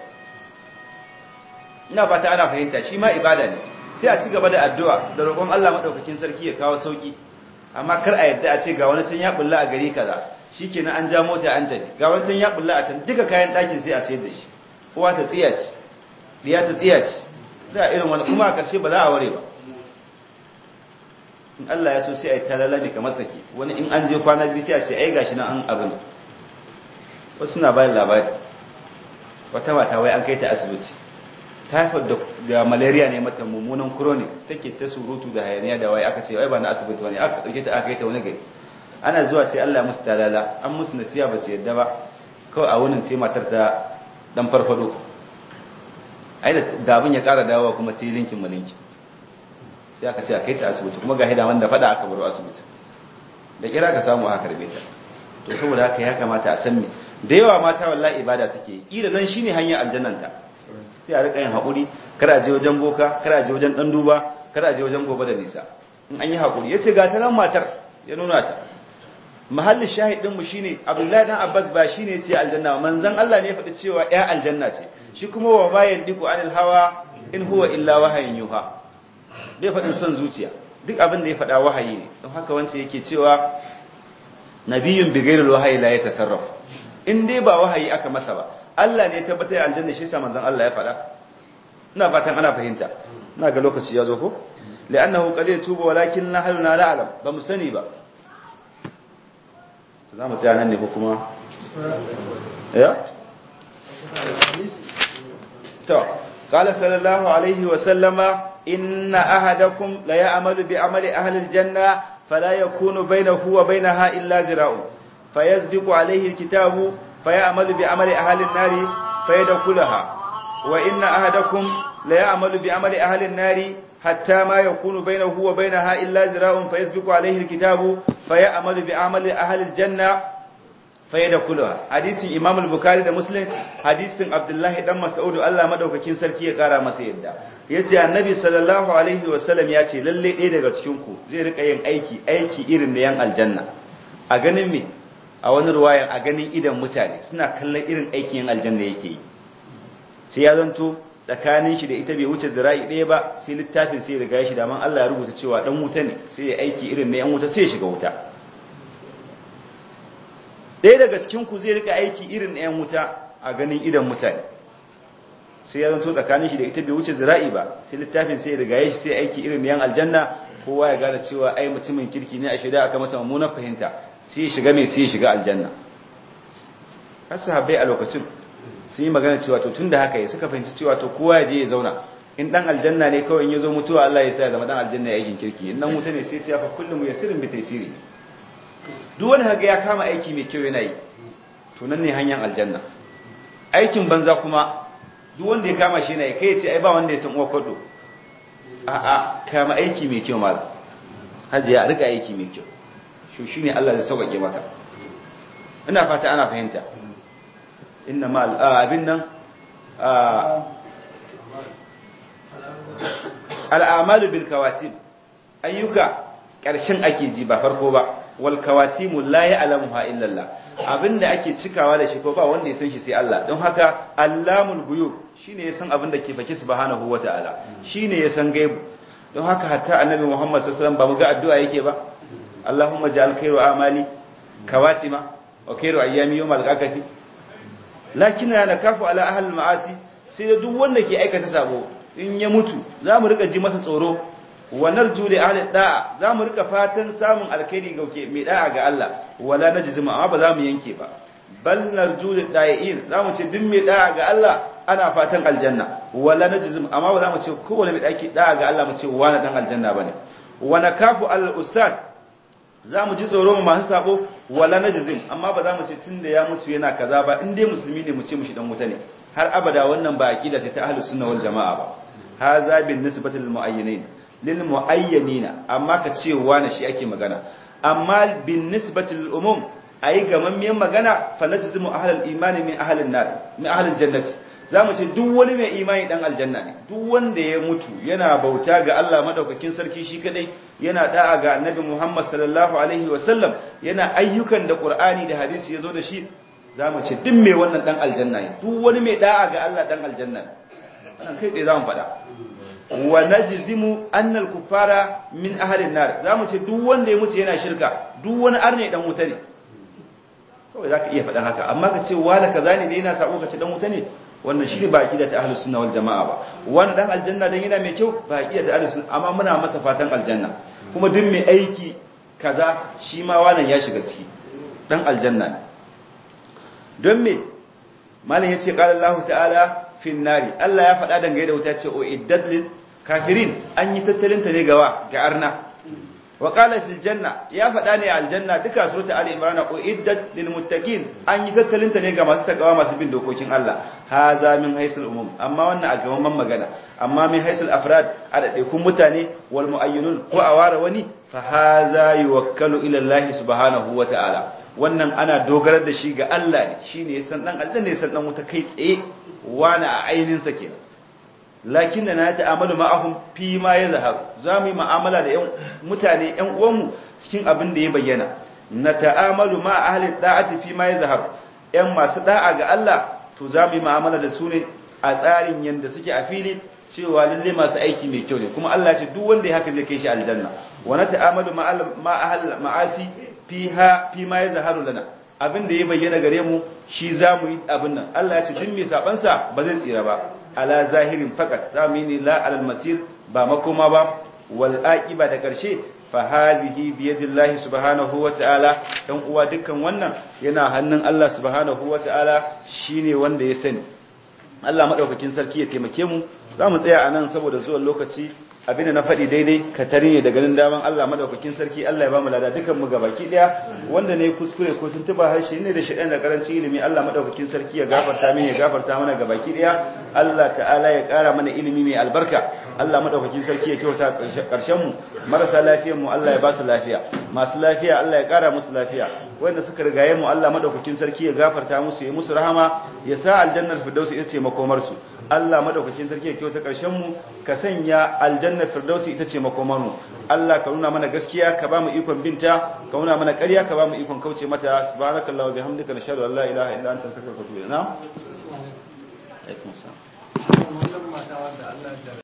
ina fata ana fahimta shi ma ibada ne sai a ci gaba da addu'a da roƙon Allah madaukakin sarki ya kawo sauki amma kar a yadda a ce ga wani can ya bulla a gari kaza shikenan an ja mota an tafi ga wani can ya bulla a can duka kayan ɗakin sai a sayar da shi kowa ta tsiya ce diya ta tsiya ce da irin wani kuma a ƙarshe ba za a ware ba in Allah ya so sai a yi talalabi kamar sake wani in an je kwana biyu sai a ce ai gashi nan an abu ne wasu suna bayan labari wata mata wai an kai ta asibiti typhoid da malaria ne mata mummunan chronic take ta surutu da hayaniya da wai aka ce wai ba na asibiti wani aka dauke ta aka kai ta wani gari ana zuwa sai Allah ya musu dalala an musu nasiya ba su yadda ba kawai a wunin sai matar ta dan farfado ai da abin ya kara dawowa kuma sai linkin malinki sai aka ce a kai ta asibiti kuma ga hidaman da fada aka baro asibiti da kira ka samu aka karbe ta to saboda haka ya kamata a san me da yawa mata wallahi ibada suke kila nan shine hanyar aljannanta sai a rika yin haƙuri kada je wajen boka kada je wajen dan duba kada je wajen gobe da nisa in an yi haƙuri yace ga ta nan matar ya nuna ta mahallin shahidin mu shine Abdullahi dan Abbas ba shine sai aljanna manzon Allah ne ya faɗi cewa ya aljanna ce shi kuma wa bayan diku anil hawa in huwa illa wahayin yuha bai faɗin son zuciya duk abin da ya faɗa wahayi ne don haka wancan yake cewa nabiyun bi ghairil wahayi la yatasarraf in dai ba wahayi aka masa ba Allah ne ya tabbatar aljanna shi sa manzon Allah ya faɗa ina fatan ana fahimta ina ga lokaci ya zo ko li'annahu qad yatubu walakin nahnu la na'lam ba mu sani ba za mu tsaya nan ne ko kuma ya to qala sallallahu alaihi wa sallama inna ahadakum la ya'malu bi amali ahli aljanna fala yakunu bainahu wa bainaha illa zira'un fayasbiqu alayhi alkitabu fayamalu bi amali ahli an-nari fayadkhulaha wa inna ahadakum la ya'malu bi amali ahli an-nari hatta ma yakunu bainahu wa bainaha illa zira'un fayasbiqu alayhi alkitabu fayamalu bi amali ahli aljanna fayadkhulaha hadisin imam al-bukhari da muslim hadisin abdullahi dan mas'ud Allah madaukakin sarki ya kara masa yadda yace annabi sallallahu alaihi wasallam yace lalle ɗaya daga cikin ku zai rika yin aiki aiki irin da yan aljanna a ganin me a wani ruwayan a ganin idan mutane suna kallon irin aikin yan aljanna yake yi sai ya zanto tsakanin shi da ita bai wuce zira'i ɗaya ba sai littafin sai riga ya shi daman Allah ya rubuta cewa dan wuta ne sai ya aiki irin na yan wuta sai ya shiga wuta ɗaya daga cikin ku zai rika aiki irin na yan wuta a ganin idan mutane sai ya zanto tsakanin shi da ita bai wuce zira'i ba sai littafin sai riga ya shi sai aiki irin na yan aljanna kowa ya gane cewa ai mutumin kirki ne a shida aka masa mummunar fahimta sai ya shiga mai sai ya shiga aljanna har sahabbai a lokacin sun yi magana cewa to tun da haka ya suka fahimci cewa to kowa ya je ya zauna in dan aljanna ne kawai ya zo mutuwa Allah ya sa ya zama dan aljanna ya aikin kirki in dan wuta ne sai ya fa kullum ya sirrin bi taysiri duk wani haka ya kama aiki mai kyau yana yi to nan ne hanyar aljanna aikin banza kuma duk wanda ya kama shi yana yi kai ya ce ai ba wanda ya san uwa kwado a'a kama aiki mai kyau malam hajiya a rika aiki mai kyau shi shine Allah zai sauƙaƙe maka ina fata ana fahimta inna ma abin nan al'amalu bil kawatim ayyuka ƙarshen ake ji ba farko ba wal kawatimu la ya'lamuha illa Allah abinda ake cikawa da shi ko ba wanda ya san shi sai Allah don haka allamul ghuyub shine ya san abin da ke faki subhanahu wataala shine ya san gaibu don haka hatta annabi Muhammad sallallahu alaihi wasallam ba mu ga addu'a yake ba Allahumma ja'al khairu amali kawatima wa khairu ayyami yawmal qiyamati lakin na nakafu ala ahli ma'asi sai da duk wanda ke aikata sabo in ya mutu zamu rika ji masa tsoro wa narju li ahli da'a zamu rika fatan samun alkhairi gauke mai da'a ga Allah wala najzimu amma ba zamu yanke ba bal narju li da'in zamu ce duk mai da'a ga Allah ana fatan aljanna wala najzimu amma ba zamu ce kowane mai daki da'a ga Allah mu ce wani dan aljanna bane wa nakafu al ustad za mu ji tsoro masu sabo wala najzim amma ba za mu ce tunda ya mutu yana kaza ba in dai musulmi ne mu ce mushi dan wuta ne har abada wannan ba aqida ce ta ahlus sunna wal jamaa ba haza bin nisbati lil muayyinin lil muayyanina amma ka ce wani shi ake magana amma bin nisbati lil umum ayi gamammiyan magana fa najzimu ahlul imani min ahlin nar min ahlil jannati za mu ce duk wani mai imani dan aljanna ne duk wanda ya mutu yana bauta ga Allah madaukakin sarki shi kadai yana da'a ga annabi Muhammad sallallahu alaihi wasallam yana ayyukan da Qur'ani da hadisi yazo da shi za mu ce duk mai wannan dan aljanna ne duk wani mai da'a ga Allah dan aljanna ne wannan kai tsaye za mu faɗa wa najzimu anna al-kuffara min ahli an-nar za mu ce duk wanda ya mutu yana shirka duk wani arne dan wuta ne kawai zaka iya faɗan haka amma ka ce wani kaza ne da yana sabo ka ce dan wuta ne wannan shi ne ba aqida ta ahlus sunna wal jamaa ba wani dan aljanna dan yana mai kyau ba aqida ta ahlus sunna amma muna masa fatan aljanna kuma duk mai aiki kaza shi ma wannan ya shiga ciki dan aljanna ne don me malam yace qala Allah ta'ala fin nari Allah ya faɗa dangane da wuta ce o iddat lil kafirin an yi tattalin ta ne gawa ga arna wa qala fil janna ya faɗa ne aljanna duka surata ali imran uiddat lil muttaqin an yi tattalinta ne ga masu takawa masu bin dokokin Allah haza min haisul umum amma wannan a gaban magana amma min haisul afrad a daidaikun mutane wal muayyinun ko a ware wani fa haza yuwakkalu ila Allah subhanahu wa ta'ala wannan ana dogarar da shi ga Allah ne shine yasan dan aljanna yasan dan wuta kai tsaye wani a ainin sa kenan lakin na ta'amalu ma'ahum fi ma yazhar zamu yi mu'amala da yan mutane yan uwanmu cikin abin da ya bayyana na ta'amalu ma ahli da'ati fi ma yazhar yan masu da'a ga Allah to zamu yi mu'amala da su ne a tsarin yanda suke a fili cewa lalle masu aiki mai kyau ne kuma Allah ya ce duk wanda ya haka zai kai shi aljanna wa na ta'amalu ma ahli ma'asi fiha fi ma yazharu lana abin da ya bayyana gare mu shi zamu yi abin nan Allah ya ce duk mai saban sa ba zai tsira ba ala zahirin fakat zamu yi la alal masir ba makoma ba wal aqiba da karshe fa hadhihi bi yadillahi subhanahu wa ta'ala dan uwa dukkan wannan yana hannun Allah subhanahu wa ta'ala shine wanda ya sani Allah madaukakin sarki ya taimake mu zamu tsaya anan saboda zuwan lokaci abinda na faɗi daidai ka tare ne da ganin daman Allah madaukakin sarki Allah ya ba mu lada dukan mu gabaki daya wanda ne kuskure ko tuntuba harshe ne da shaɗan da karanci ilimi Allah madaukakin sarki ya gafarta mini ya gafarta mana gabaki daya Allah ta'ala ya ƙara mana ilimi mai albarka Allah madaukakin sarki ya kyauta karshen mu marasa lafiyar mu Allah ya ba su lafiya masu lafiya Allah ya ƙara musu lafiya wanda suka rigaye mu Allah madaukakin sarki ya gafarta musu ya musu rahama ya sa aljannar firdausi ita ce makomar su Allah madaukakin sarki ya kyauta karshen mu ka sanya aljannar firdausi ita ce makomar mu Allah ka nuna mana gaskiya ka ba mu ikon binta ka nuna mana ƙarya ka ba mu ikon kauce mata subhanakallahu wa bihamdika nashhadu an la ilaha illa anta astaghfiruka wa atubu ilaik na'am alaikum assalam